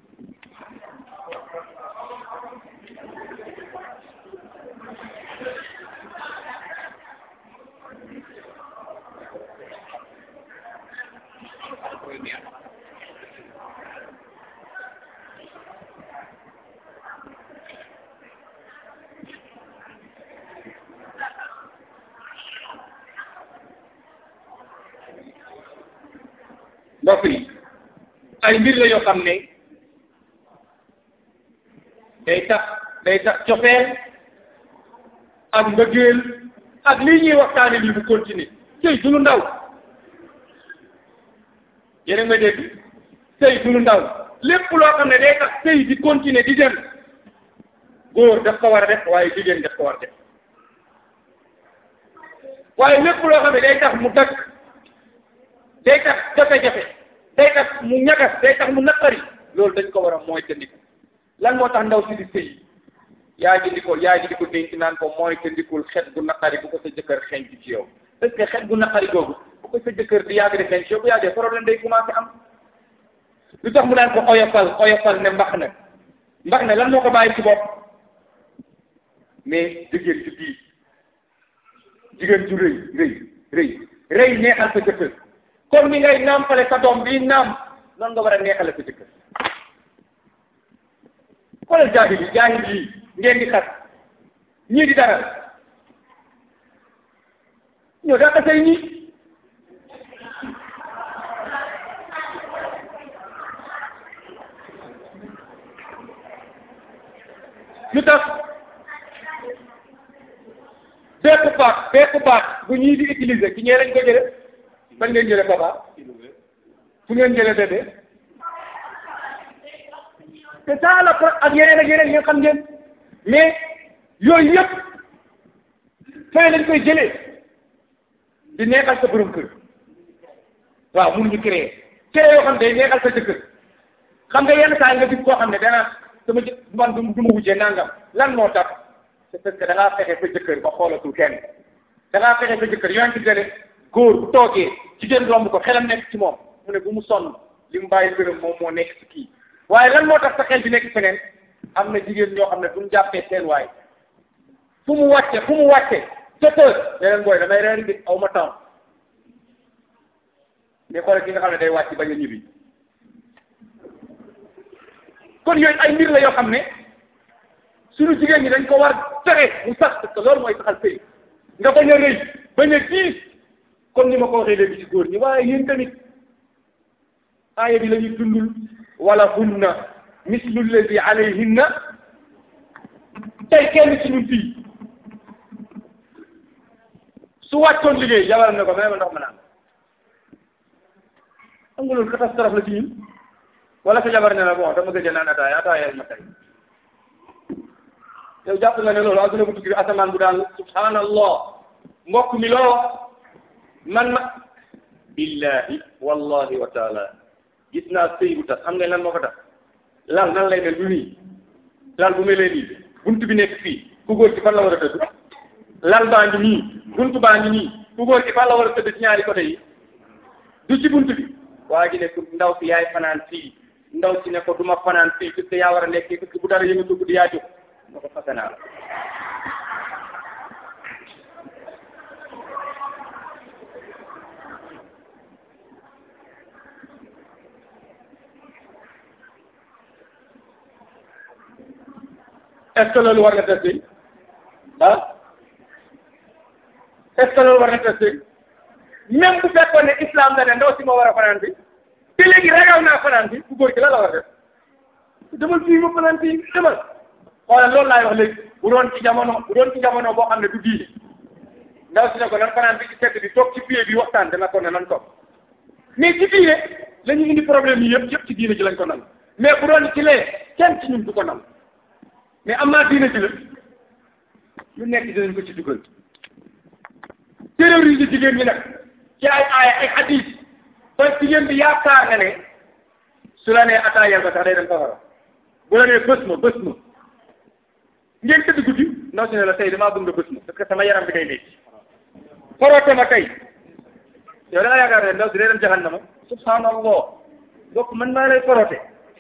mbokk yi ay mbir la yoo xam ne day tax day tax cofeel ak mbëggeel ak lii ñuy waxtaane lii bu continuer sëy du lu ndaw yéen a ngi may dégg sëy du lu ndaw lépp loo xam ne day tax sëy di continuer di dem góor daf ko war a def waaye jigéen daf ko war a def waaye lépp loo xam ne day tax mu dakk day tax jafe-jafe day tax mu ñagas day tax mu naqari loolu dañ ko war a mooy tëndiku lan moo tax ndaw si di sëy yaa ji di ko yaa ji di ko dénk naan ko mooy tëndikul xet gu naqari bu ko sa jëkkër xeeñ ci yow parce que xet gu naqari googu bu ko sa jëkkër di yàgg di xeeñ ci yow bu yàggee problème day commencé am lu tax mu naan ko oyofal oyofal ne mbax na mbax na lan moo ko bàyyi ci bopp mais jigéen ci bii jigéen ju rëy rëy rëy rëy neexal sa jëkkër comme ni ngay nàmpale sa doom bii naam noonu nga war a neexale sa jëkkër xoolal jaahil yi jaahil yi ngeen di xas ñii di dara ñoo daa tasay ñi lu tax bépp baat bépp baat bu ñii di utiliser ci ñee lañ ko jële fan ngeen jële papa fu ngeen jële bébé c'est ça la ak yeneen ak yeneen ngeen xam ngeen mais yooyu yëpp fay lañ koy jëlee di neexal sa borom kër waaw mun ñu créer créer yoo xam ne day neexal sa jëkkër xam nga yenn saa nga gis koo xam ne dana sama jë man du du ma wujjee nangam lan moo tax c'est parce que da ngaa fexe sa jëkkër ba xoolatul kenn da ngaa fexe sa jëkkër yoo ngi gën góor bu toogee jigéen romb ko xelam nekk ci moom mu ne bu mu sonn li mu bàyyi gërëm moom moo nekk ci kii waaye lan moo tax sa xel bi nekk feneen am na jigéen ñoo xam ne duñ jàppee seen waay fu mu wàcce fu mu wàcce sept heures leneen booy damay reeri bi aw ma temps mais xoolal ki nga xam ne day wàcc bañ a ñibbi kon yooyu ay mbir la yoo xam ne suñu jigéen ñi dañ ko war fexe mu sax parce que loolu mooy saxal sëy nga bañ a rëy bañ a diis comme ni ma ko waxee léegi ci góor ñi waaye yéen tamit aaya bi la ñuy dundul wala hunna mislu lladi alayhinna tey kenn ci ñun fii su wàccoon liggéey jabaram ne ko may ma ndox ma naan xam nga loolu catastrophe la ci ñun wala sa jabar ne la bon dama gëj a naan ataaya ataaya ma tey yow jàpp nga ne loolu adduna bu tukki asamaan bu daan subhanallah mbokk mi loo man ma billahi wallahi wa taala gis naa sëy bu tas xam nga lan moo ko tax lal nan lay mel bu nii lal bu mel nii buntu bi nekk fii ku góor ci fan la war a tëdd lal baa ngi nii buntu baa ngi nii ku góor ci fan la war a tëdd ci ñaari côté yi du ci buntu bi waa ji ne ku ndaw si yaay fanaan fii ndaw si ne ko du ma fanaan fii parce que yaa war a nekk parce que bu dara yëngatu guddi yaa jóg ma ko fase naa la est ce que loolu war na testé ah est ce que loolu war na testé même bu fekkoon ne islam la ne ndaw si ma war a fanaan bi te léegi ragal naa fanaan bi ku góor gi la la war a def demal fii ma fanaan fii demal xoolal loolu laay wax léegi bu doon ci jamono bu doon ci jamono boo xam ne du diine ndaw si ne ko nan fanaan bi ci sedd bi toog ci pied bi waxtaan dana ko ne nan toog mais ci diine la ñu indi problème yi yëpp yëpp ci diine ji lañ ko nan mais bu doon ci lee kenn ci ñun du ko nan mais am naa diine ji la lu nekk dinañ ko ci dugal terroriser jigéen ñi nag ci ay aaya ay hadis ba jigéen bi yaakaar nga ne su la nee ataayal ba sax day dem safara bu la nee bës ma bës ma ngeen tëdd guddi ndaw si ne la tey damaa bëgg nga bës ma parce que sama yaram bi day métti foroote ma tey yow da nga yaakaar ne ndaw si day dem jahannama subhanallah donc man maa lay foroote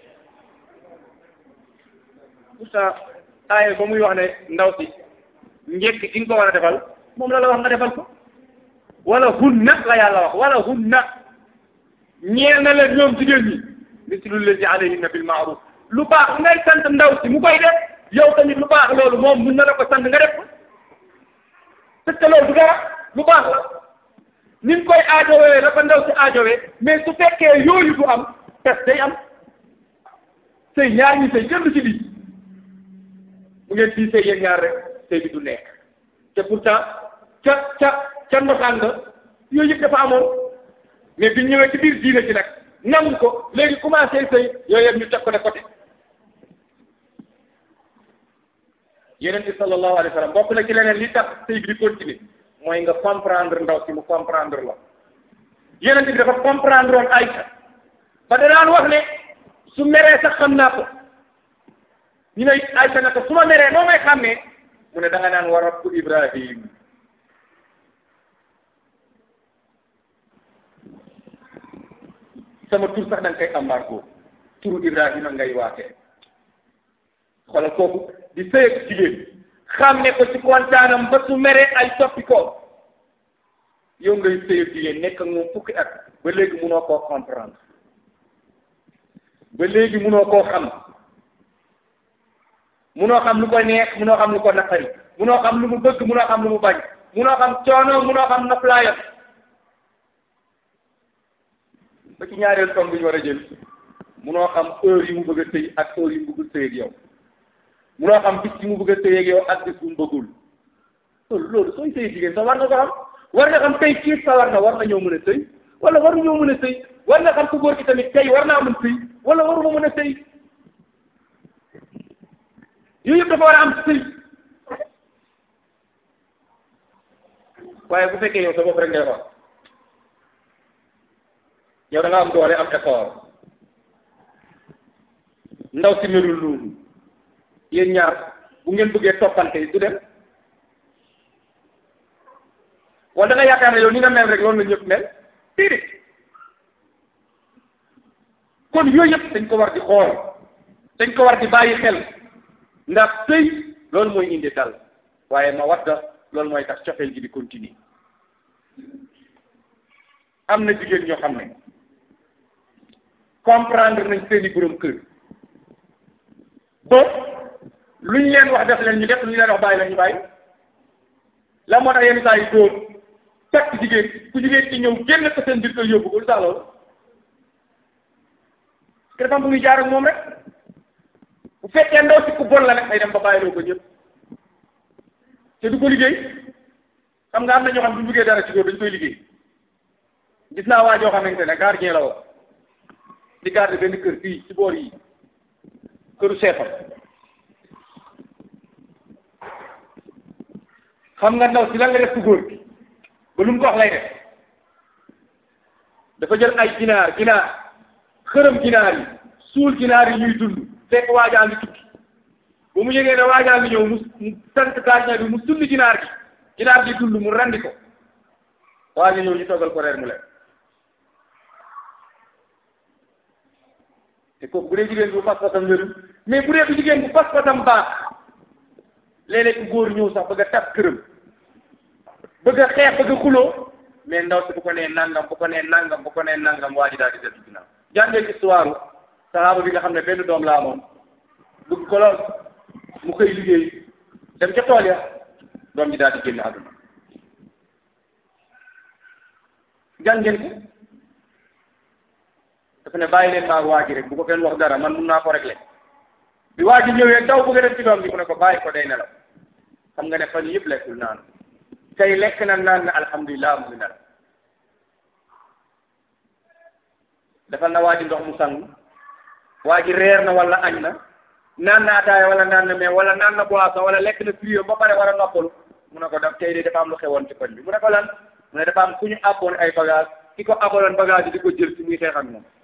pourtant aaye ba muy wax ne ndaw si njëkk di nga ko war a defal moom la la wax nga defal ko wala hunna la yàlla wax wala hunna ñeel na leen ñoom jigéen ñi mislu lazi alayhinna bil ma'ruf lu baax ngay sant ndaw si mu koy def yow tamit lu baax loolu moom mun na la ko sant nga def ko parce que loolu du dara lu baax la ni ñu koy aajowee la ko ndaw si aajowee mais su fekkee yooyu du am tes day am sëy ñaar ñi sëy kenn du ci lii bu ngeen fii sëy yéen ñaar rek sëy bi du nekk te pourtant ca ca ca ndosaan nga yooyu yëpp dafa amoon mais biñ ñëwee ci biir diine ci nag nangu ko léegi commencé sëy yooyu yëpp ñu teg ko de côté yeneen bi sallallahu alayhi wa sallam bokk na ci leneen li tax sëy bi di continuer mooy nga comprendre ndaw si mu comprendre la yeneen bi dafa comprendre woon Aïcha ba da daan wax ne su meree sax xam naa ko ñu ne Aïcha naka su ma meree noo may xàmmee mu ne da nga naan wa rabbu Ibrahim sama tur sax da nga koy embargo turu Ibrahima ngay waatee xoolal kooku di sëy ak jigéen xàmme ko ci kontaanam ba su meree ay soppi ko yow ngay sëy ak jigéen nekk ak moom fukki at ba léegi munoo koo comprendre ba léegi munoo koo xam munoo xam lu ko neex munoo xam lu ko naqari munoo xam lu mu bëgg munoo xam lu mu bañ munoo xam coono munoo xam noflaayam ba ci ñaareel tomb bi ñu war a jël munoo xam heure yi mu bëgg a sëy ak heure yi mu bëgg a sëy ak yow munoo xam bis yi mu bëgg a sëy ak yow ak bis bu mu bëggul loolu loolu sooy sëy jigéen sax war nga ko xam war nga xam tey kii sa war na war na ñëw mën a sëy wala waru ñëw mën a sëy war nga xam ku góor ki tamit tey war naa mën sëy wala waruma mën a sëy yooyu yëpp dafa war a am sëy waaye bu fekkee yow sa bopp rek ngay wax yow da nga am doole am effort ndaw si melul noonu yéen ñaar bu ngeen bëggee toppante du dem wala da nga yaakaar ne yow ni nga mel rek loolu la ñëpp mel déedéet kon yooyu yëpp dañ ko war di xool dañ ko war di bàyyi xel ndax sëy loolu mooy indi dal waaye ma wadda loolu mooy tax cofeel gi di continuer am na jigéen ñoo xam ne comprendre nañ seeni borom kër ba luñ leen wax def leen ñu def luñ leen wax bàyyi leen ñu bàyyi la moo tax yenn saa yi dóor takk jigéen ku jigéen ci ñëw génn ko seen biir kër yóbbu ko lu tax loolu parce que dafa am bu muy jaar ak moom rek bu fekkee ndaw si ku bon la nag day dem ba bàyyiloo ko ñëpp te du ko liggéey xam nga am na ñoo xam ne bu ñu bëggee dara ci góor dañ koy liggéey gis naa waa joo xamante ne gardien la woon di garder benn kër fii ci boor yi këru seefam xam nga ndaw si lan la def ku góor gi ba lu mu ko wax lay def dafa jël ay ginaar ginaar xërëm ginaar yi suul ginaar yi ñuy dund fekk waajaa ngi tukki ba mu yëgee ne waajaa ngi ñëw mu sant gardien bi mu sulli ginaar gi ginaar gi dund mu randi ko waaja ñëw ñu toggal ko reer mu lekk te kooku bu dee jigéen bu pas-pasam wérul mais bu dee bu jigéen bu pas-pasam baax léeg-léeg ku góor ñëw sax bëgg a tas këram bëgg a xeex bëgg a xuloo mais ndaw si bu ko nee nangam bu ko nee nangam bu ko nee nangam waa ji daal di def ginnaaw jàngee histoire sahaaba bi nga xam ne benn doom laa moom bëgg ko lool mu koy liggéey dem ca tool ya doom ji daal di génn àdduna jàngeen ko dafa ne bàyyi leen maag waa ji rek bu ko kenn wax dara man mun naa ko régler bi waa ji ñëwee daw bëgg a def ci doom bi mu ne ko bàyyi ko day nelaw xam nga ne fan yëpp lekkul naan tey lekk na naan na alhamdulilah mu ngi nelaw defal na waa ji ndox mu sang waa ji reer na wala añ na naan na ataaya wala naan na mais wala naan na boisson wala lekk na fruit ba pare war a noppalu mu ne ko daf tey de dafa am lu xewoon ci koñ bi mu ne ko lan mu ne dafa am ku ñu abboon ay bagage ki ko abaloon bagage yi di ko jël ci muy xeex ak moom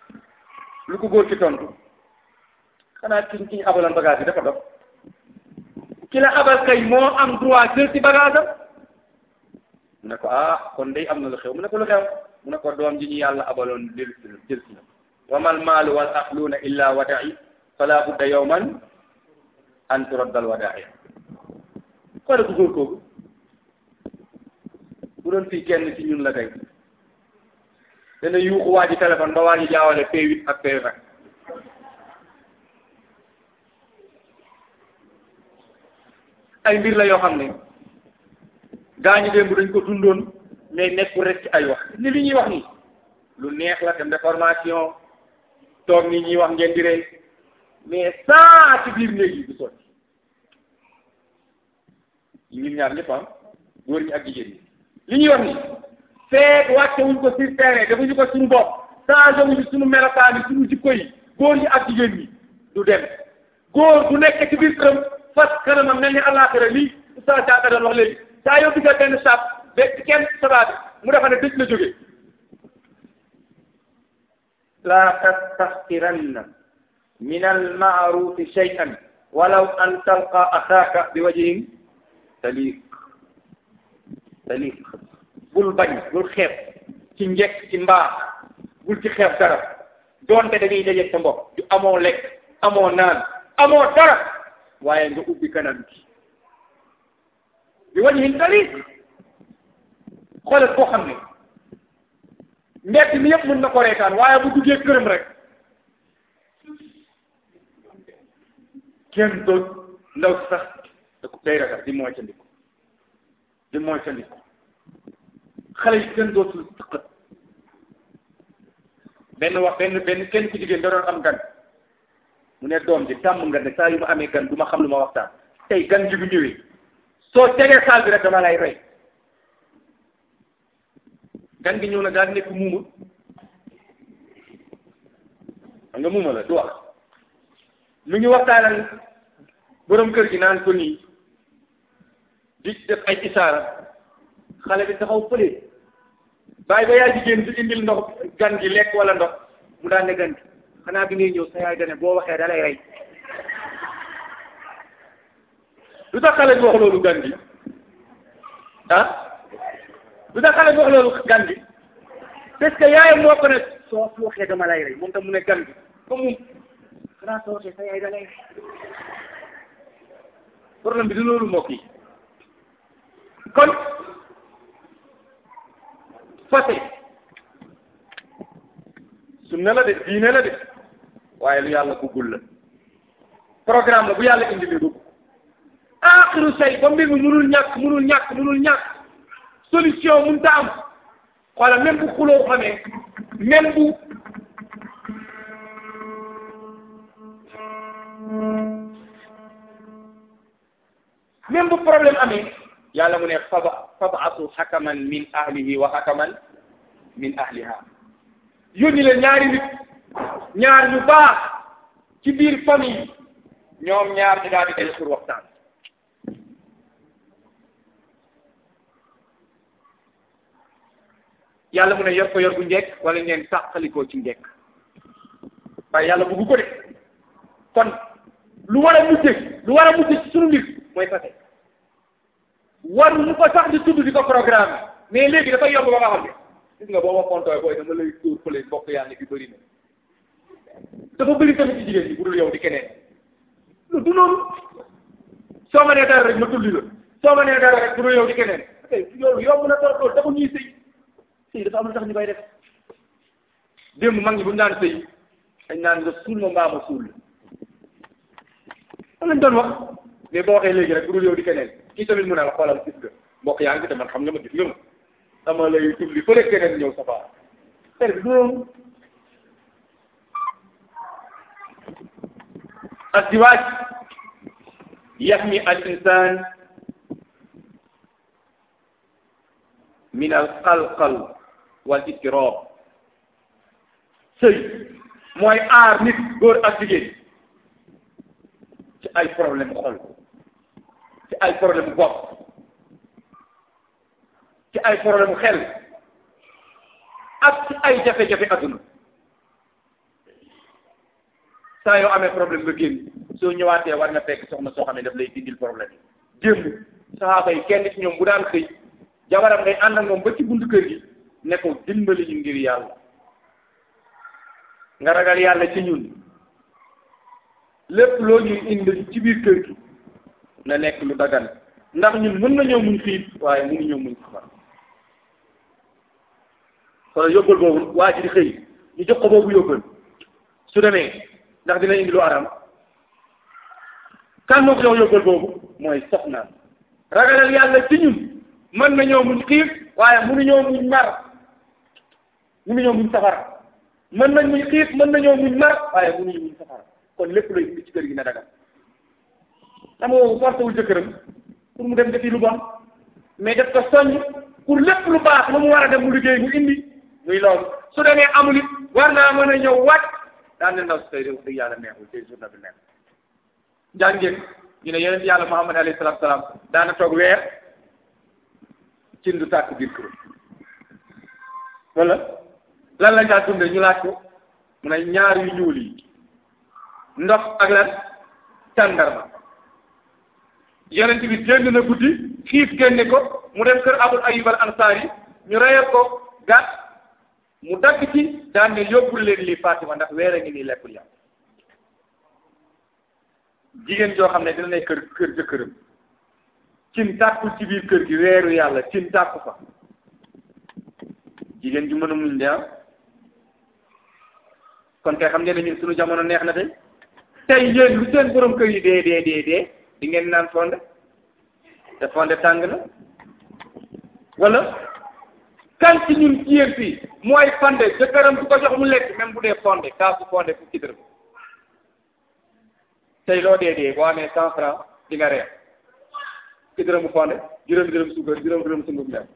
lu ko góor ci tontu xanaa ki ki ñu abaloon bagage yi dafa dof ki la abal kay moo am droit jël ci bagage am mu ne ko ah kon day am na lu xew mu ne ko lu xew mu ne ko doom ji ñu yàlla abaloon jël si la jël si la wa mal maalu wal axluuna illa wada'i fala budda yawman an turaddal wada'i xoole ko góor kooku bu doon fii kenn ci ñun la tey dana yuuxu waa ji téléphone ba waa ji jaawale P8 ak P20 ay mbir la yoo xam ne gaañu démb dañ ko dundoon mais nekkul rek ci ay wax ni li ñuy wax nii lu neex la dem de formation toog ni ñuy wax ngeen di rey mais saa ci biir néeg yi du sotti ñun ñaar ñëpp ah góor ñi ak jigéen ñi li ñuy wax nii feet wàcce wuñ ko sur terrain defuñu ko suñu bopp changé wuñu suñu melokaan yi suñu jikko yi góor ñi ak jigéen ñi du dem góor du nekk ci biir këram fas kanamam mel ni àllaaxira lii oustaz Diatta doon wax léegi saa yoo gisee benn saab ba kenn sabaat mu defa ne dëj la jógee la tastaxqiranna min almaarufi shay'an walaw an talqa axaaka bi wajhin taliq taliq bul bañ bul xeeb ci njekk ci mbaax bul ci xeeb dara doonte dañuy dajeeg sa mbokk du amoo lekk amoo naan amoo dara waaye nga ubbi kanam gi bi wajhin taliq xoolal koo xam ne mbett mi yëpp mën na ko reetaan waaye bu duggee këram rek kenn doon ndaw sax da ko day ragal di mooy ca ndiko di mooy ca ndiko xale yi kenn dootul tëqat benn wax benn benn kenn ku jigéen da doon am gan mu ne doom ji tàmm nga ne saa yu ma amee gan du ma xam lu ma waxtaan tey gan ji bu ñëwee soo tegee saal bi rek dama lay rey gan gi ñëw na daal nekk muuma xam nga muuma la du wax mu ngi waxtaan ak borom kër gi naan ko nii di def ay isaara xale bi taxaw fële bàyyi ba yaay jigéen di indil ndox gan gi lekk wala ndox mu daan ne gan gi xanaa bi ngay ñëw sa yaay dane boo waxee da lay rey lu tax xale bi wax loolu gan gi ah lu tax xale bi wax loolu gan gi parce que yaayam moo ko ne soo fi waxee dama lay rey moom tam mu ne gan gi comme moom xanaa soo waxee sa yaay da lay rey problème bi du loolu mbokk yi kon fase sunna la de diine la de waaye lu yàlla buggul la programme la bu yàlla indi li dugg aaxiru say ba mbir mi munul ñàkk munul ñàkk munul ñàkk solution mun ta am xoola même bu xuloo xamee même bu même bu problème amee yàlla mu ne faba fab'atu hakaman min ahlihi wa hakaman min ahliha yónni leen ñaari nit ñaar ñu baax ci biir famille ñoom ñaar ñu daal di def pour waxtaan yàlla mu ne yor ko yor bu njekk wala ngeen sàqalikoo ci njekk waaye yàlla bëggu ko de kon lu war a mujje lu war a mujje ci sunu mbir mooy fase war mu ko sax di tudd di ko programme mais léegi dafay yomb ba nga xam ne gis nga boo ma fontooy booy dama lay dóor fële mbokk yàlla bi bëri na dafa bëri tamit ci jigéen ñi bu dul yow di keneen lu du noonu soo ma nee dara rek ma tulli la soo ma nee dara rek bu dul yow di keneen ok yow yomb na tool tool dafa ñuy sëy sëy dafa am lu tax ñu koy def démb mag ñi bu ñu daan sëy dañ naan nga suul ma mbaa ma suul la lañ doon wax mais boo waxee léegi rek bu dul yow di keneen kii tamit mu ne la xoolal gis nga mbokk yaa ngi te man xam nga ma gis nga ma dama lay tubli fële keneen ñëw safaa ter bi noonu الزواج يحمي الإنسان من القلقل والاضطراب sëy mooy aar nit góor ak jigéen ci ay problème xol ci ay problème bopp ci ay problème xel ak ci ay jafe-jafe adduna saa yoo amee problème nga génn soo ñëwaatee war nga fekk soxna soo xam ne daf lay dindil problème yi démb saxaaba yi kenn ci ñoom bu daan xëy jabaram day ànd ak moom ba ci buntu kër gi ne ko dimbali ñu ngir yàlla nga ragal yàlla ci ñun lépp loo ñuy indi ci biir kër gi na nekk lu dagan ndax ñun mën nañoo muñ xiif waaye mënuñoo muñ safar kon yóbbal boobu waa ji di xëy ñu jox ko boobu yóbbal su demee ndax dina indi lu aram kan moo ko jox yóbbal boobu mooy soxnaam ragalal yàlla ci ñun mën nañoo muñ xiif waaye mënuñoo muñ mar mënuñoo muñ safara mën nañ muñ xiif mën nañoo muñ mar waaye mënuñu muñ safara kon lépp lay indi ci kër gi na dagal xam nga forcé wul jëkkëram pour mu dem defi lu bon mais def ko soññ pour lépp lu baax lu mu war a dem mu liggéey mu indi muy loolu su demee amul it war naa mën a ñëw wàcc daan ne ndaw si tey de wax dëgg yàlla neexul tey journée bi neexul jàngeen ñu ne yeneen yàlla Muhammad alayhi salaatu salaam daana toog weer cin du tàkk biir kër wala lan lañ daa dundee ñu laaj ko mu ne ñaar yu ñuul yi ndox ak lan tàndarma yonent bi génn na guddi xiif génne ko mu dem kër abul ayub al ansaar yi ñu reyal ko gàtt mu dagg ci daan ne yóbbul leen lii Fatima ndax weer a ngi nii lekkul yàlla jigéen joo xam ne dina ne kër kër jëkkëram cin tàkkul ci biir kër gi weeru yàlla cin tàkku fa jigéen ju mën a muñ de kon kay xam ngeen ne ñun suñu jamono neex na tey tey yéen lu seen borom kër yi dee dee dee dee di ngeen naan fonde te fonde tàng na wala kan ci ñun ci yéen fii mooy fonde jëkkëram du ko jox mu lekk même bu dee fonde kaasu fonde fukki dërëm tey loo dee dee boo amee cent franc di nga reer fukki dërëmu fonde juróomi dërëm suukar juróomi dërëm sunguf ndem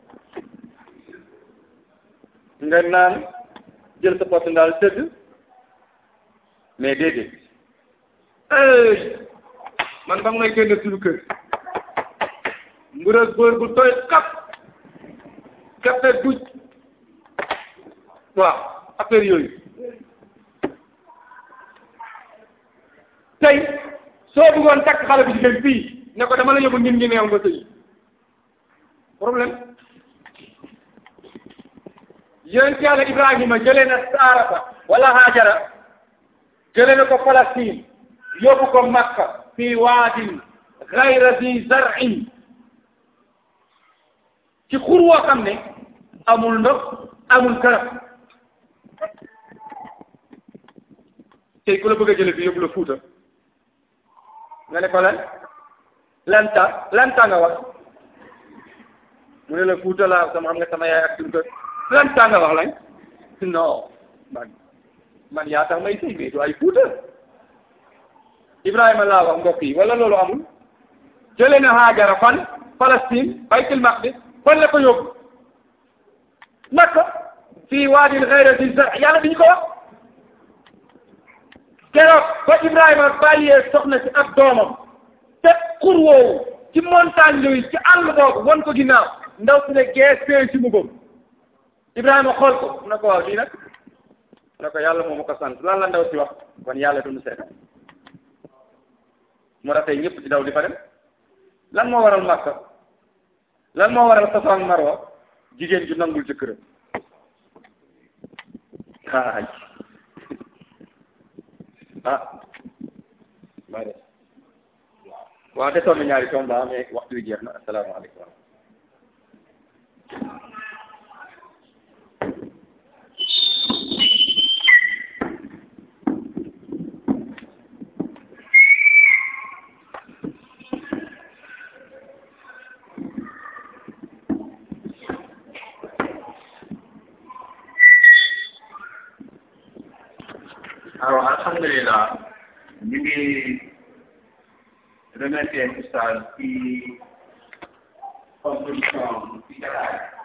nga naan jël sa pot ndaal tëdd mais déedéet man ba ngay génn suñu kër mbura góor bu tooy kap kafe duj waaw affaire yooyu tey soo bëggoon takk xale bi jigéen fii ne ko dama la yóbbu ngin ngi neew nga sëy problème yonent yàlla Ibrahima jëlee na Saarata wala Hajara jëlee na ko Palestine yóbbu ko Makka fii waadin gayra zi zar'in ci xur woo xam ne amul ndox amul garab tey ku la bëgg a jëlee fi yóbbu la Fuuta nga ne ko lan lanta lanta nga wax mu ne la Fuuta laa sama xam nga sama yaay ak suñu kër lanta nga wax lañ non man man yaa tax may sëy mais du ay Fuuta Ibrahima laa wax mbokk yi wala loolu amul jëlee na Haajara fan Palestine baytul maqdis fan la ko yóbbu Makka fii waadin ghayra zi zar yàlla diñu ko wax keroog ba Ibrahima bàyyee soxna si ak doomam te xur woowu ci montagne yooyu ci àll boobu won ko ginnaaw ndaw si ne gees fee si mu boobu Ibrahima xool ko mu ne ko waaw lii nag mu ne ko yàlla moo ma ko sant lan la ndaw si wax kon yàlla du mu seetaan moo tax tey ñëpp ci daw di fa dem lan moo waral Makka lan moo waral Safa ak Marwa jigéen ju nangul jëkkëram xaaj ah maa de waaw desoon na ñaari tomba mais waxtu wi jeex na asalaamaaleykum alors alhamdulilah ñu ngi remercier oustaz ci contribution ci jataay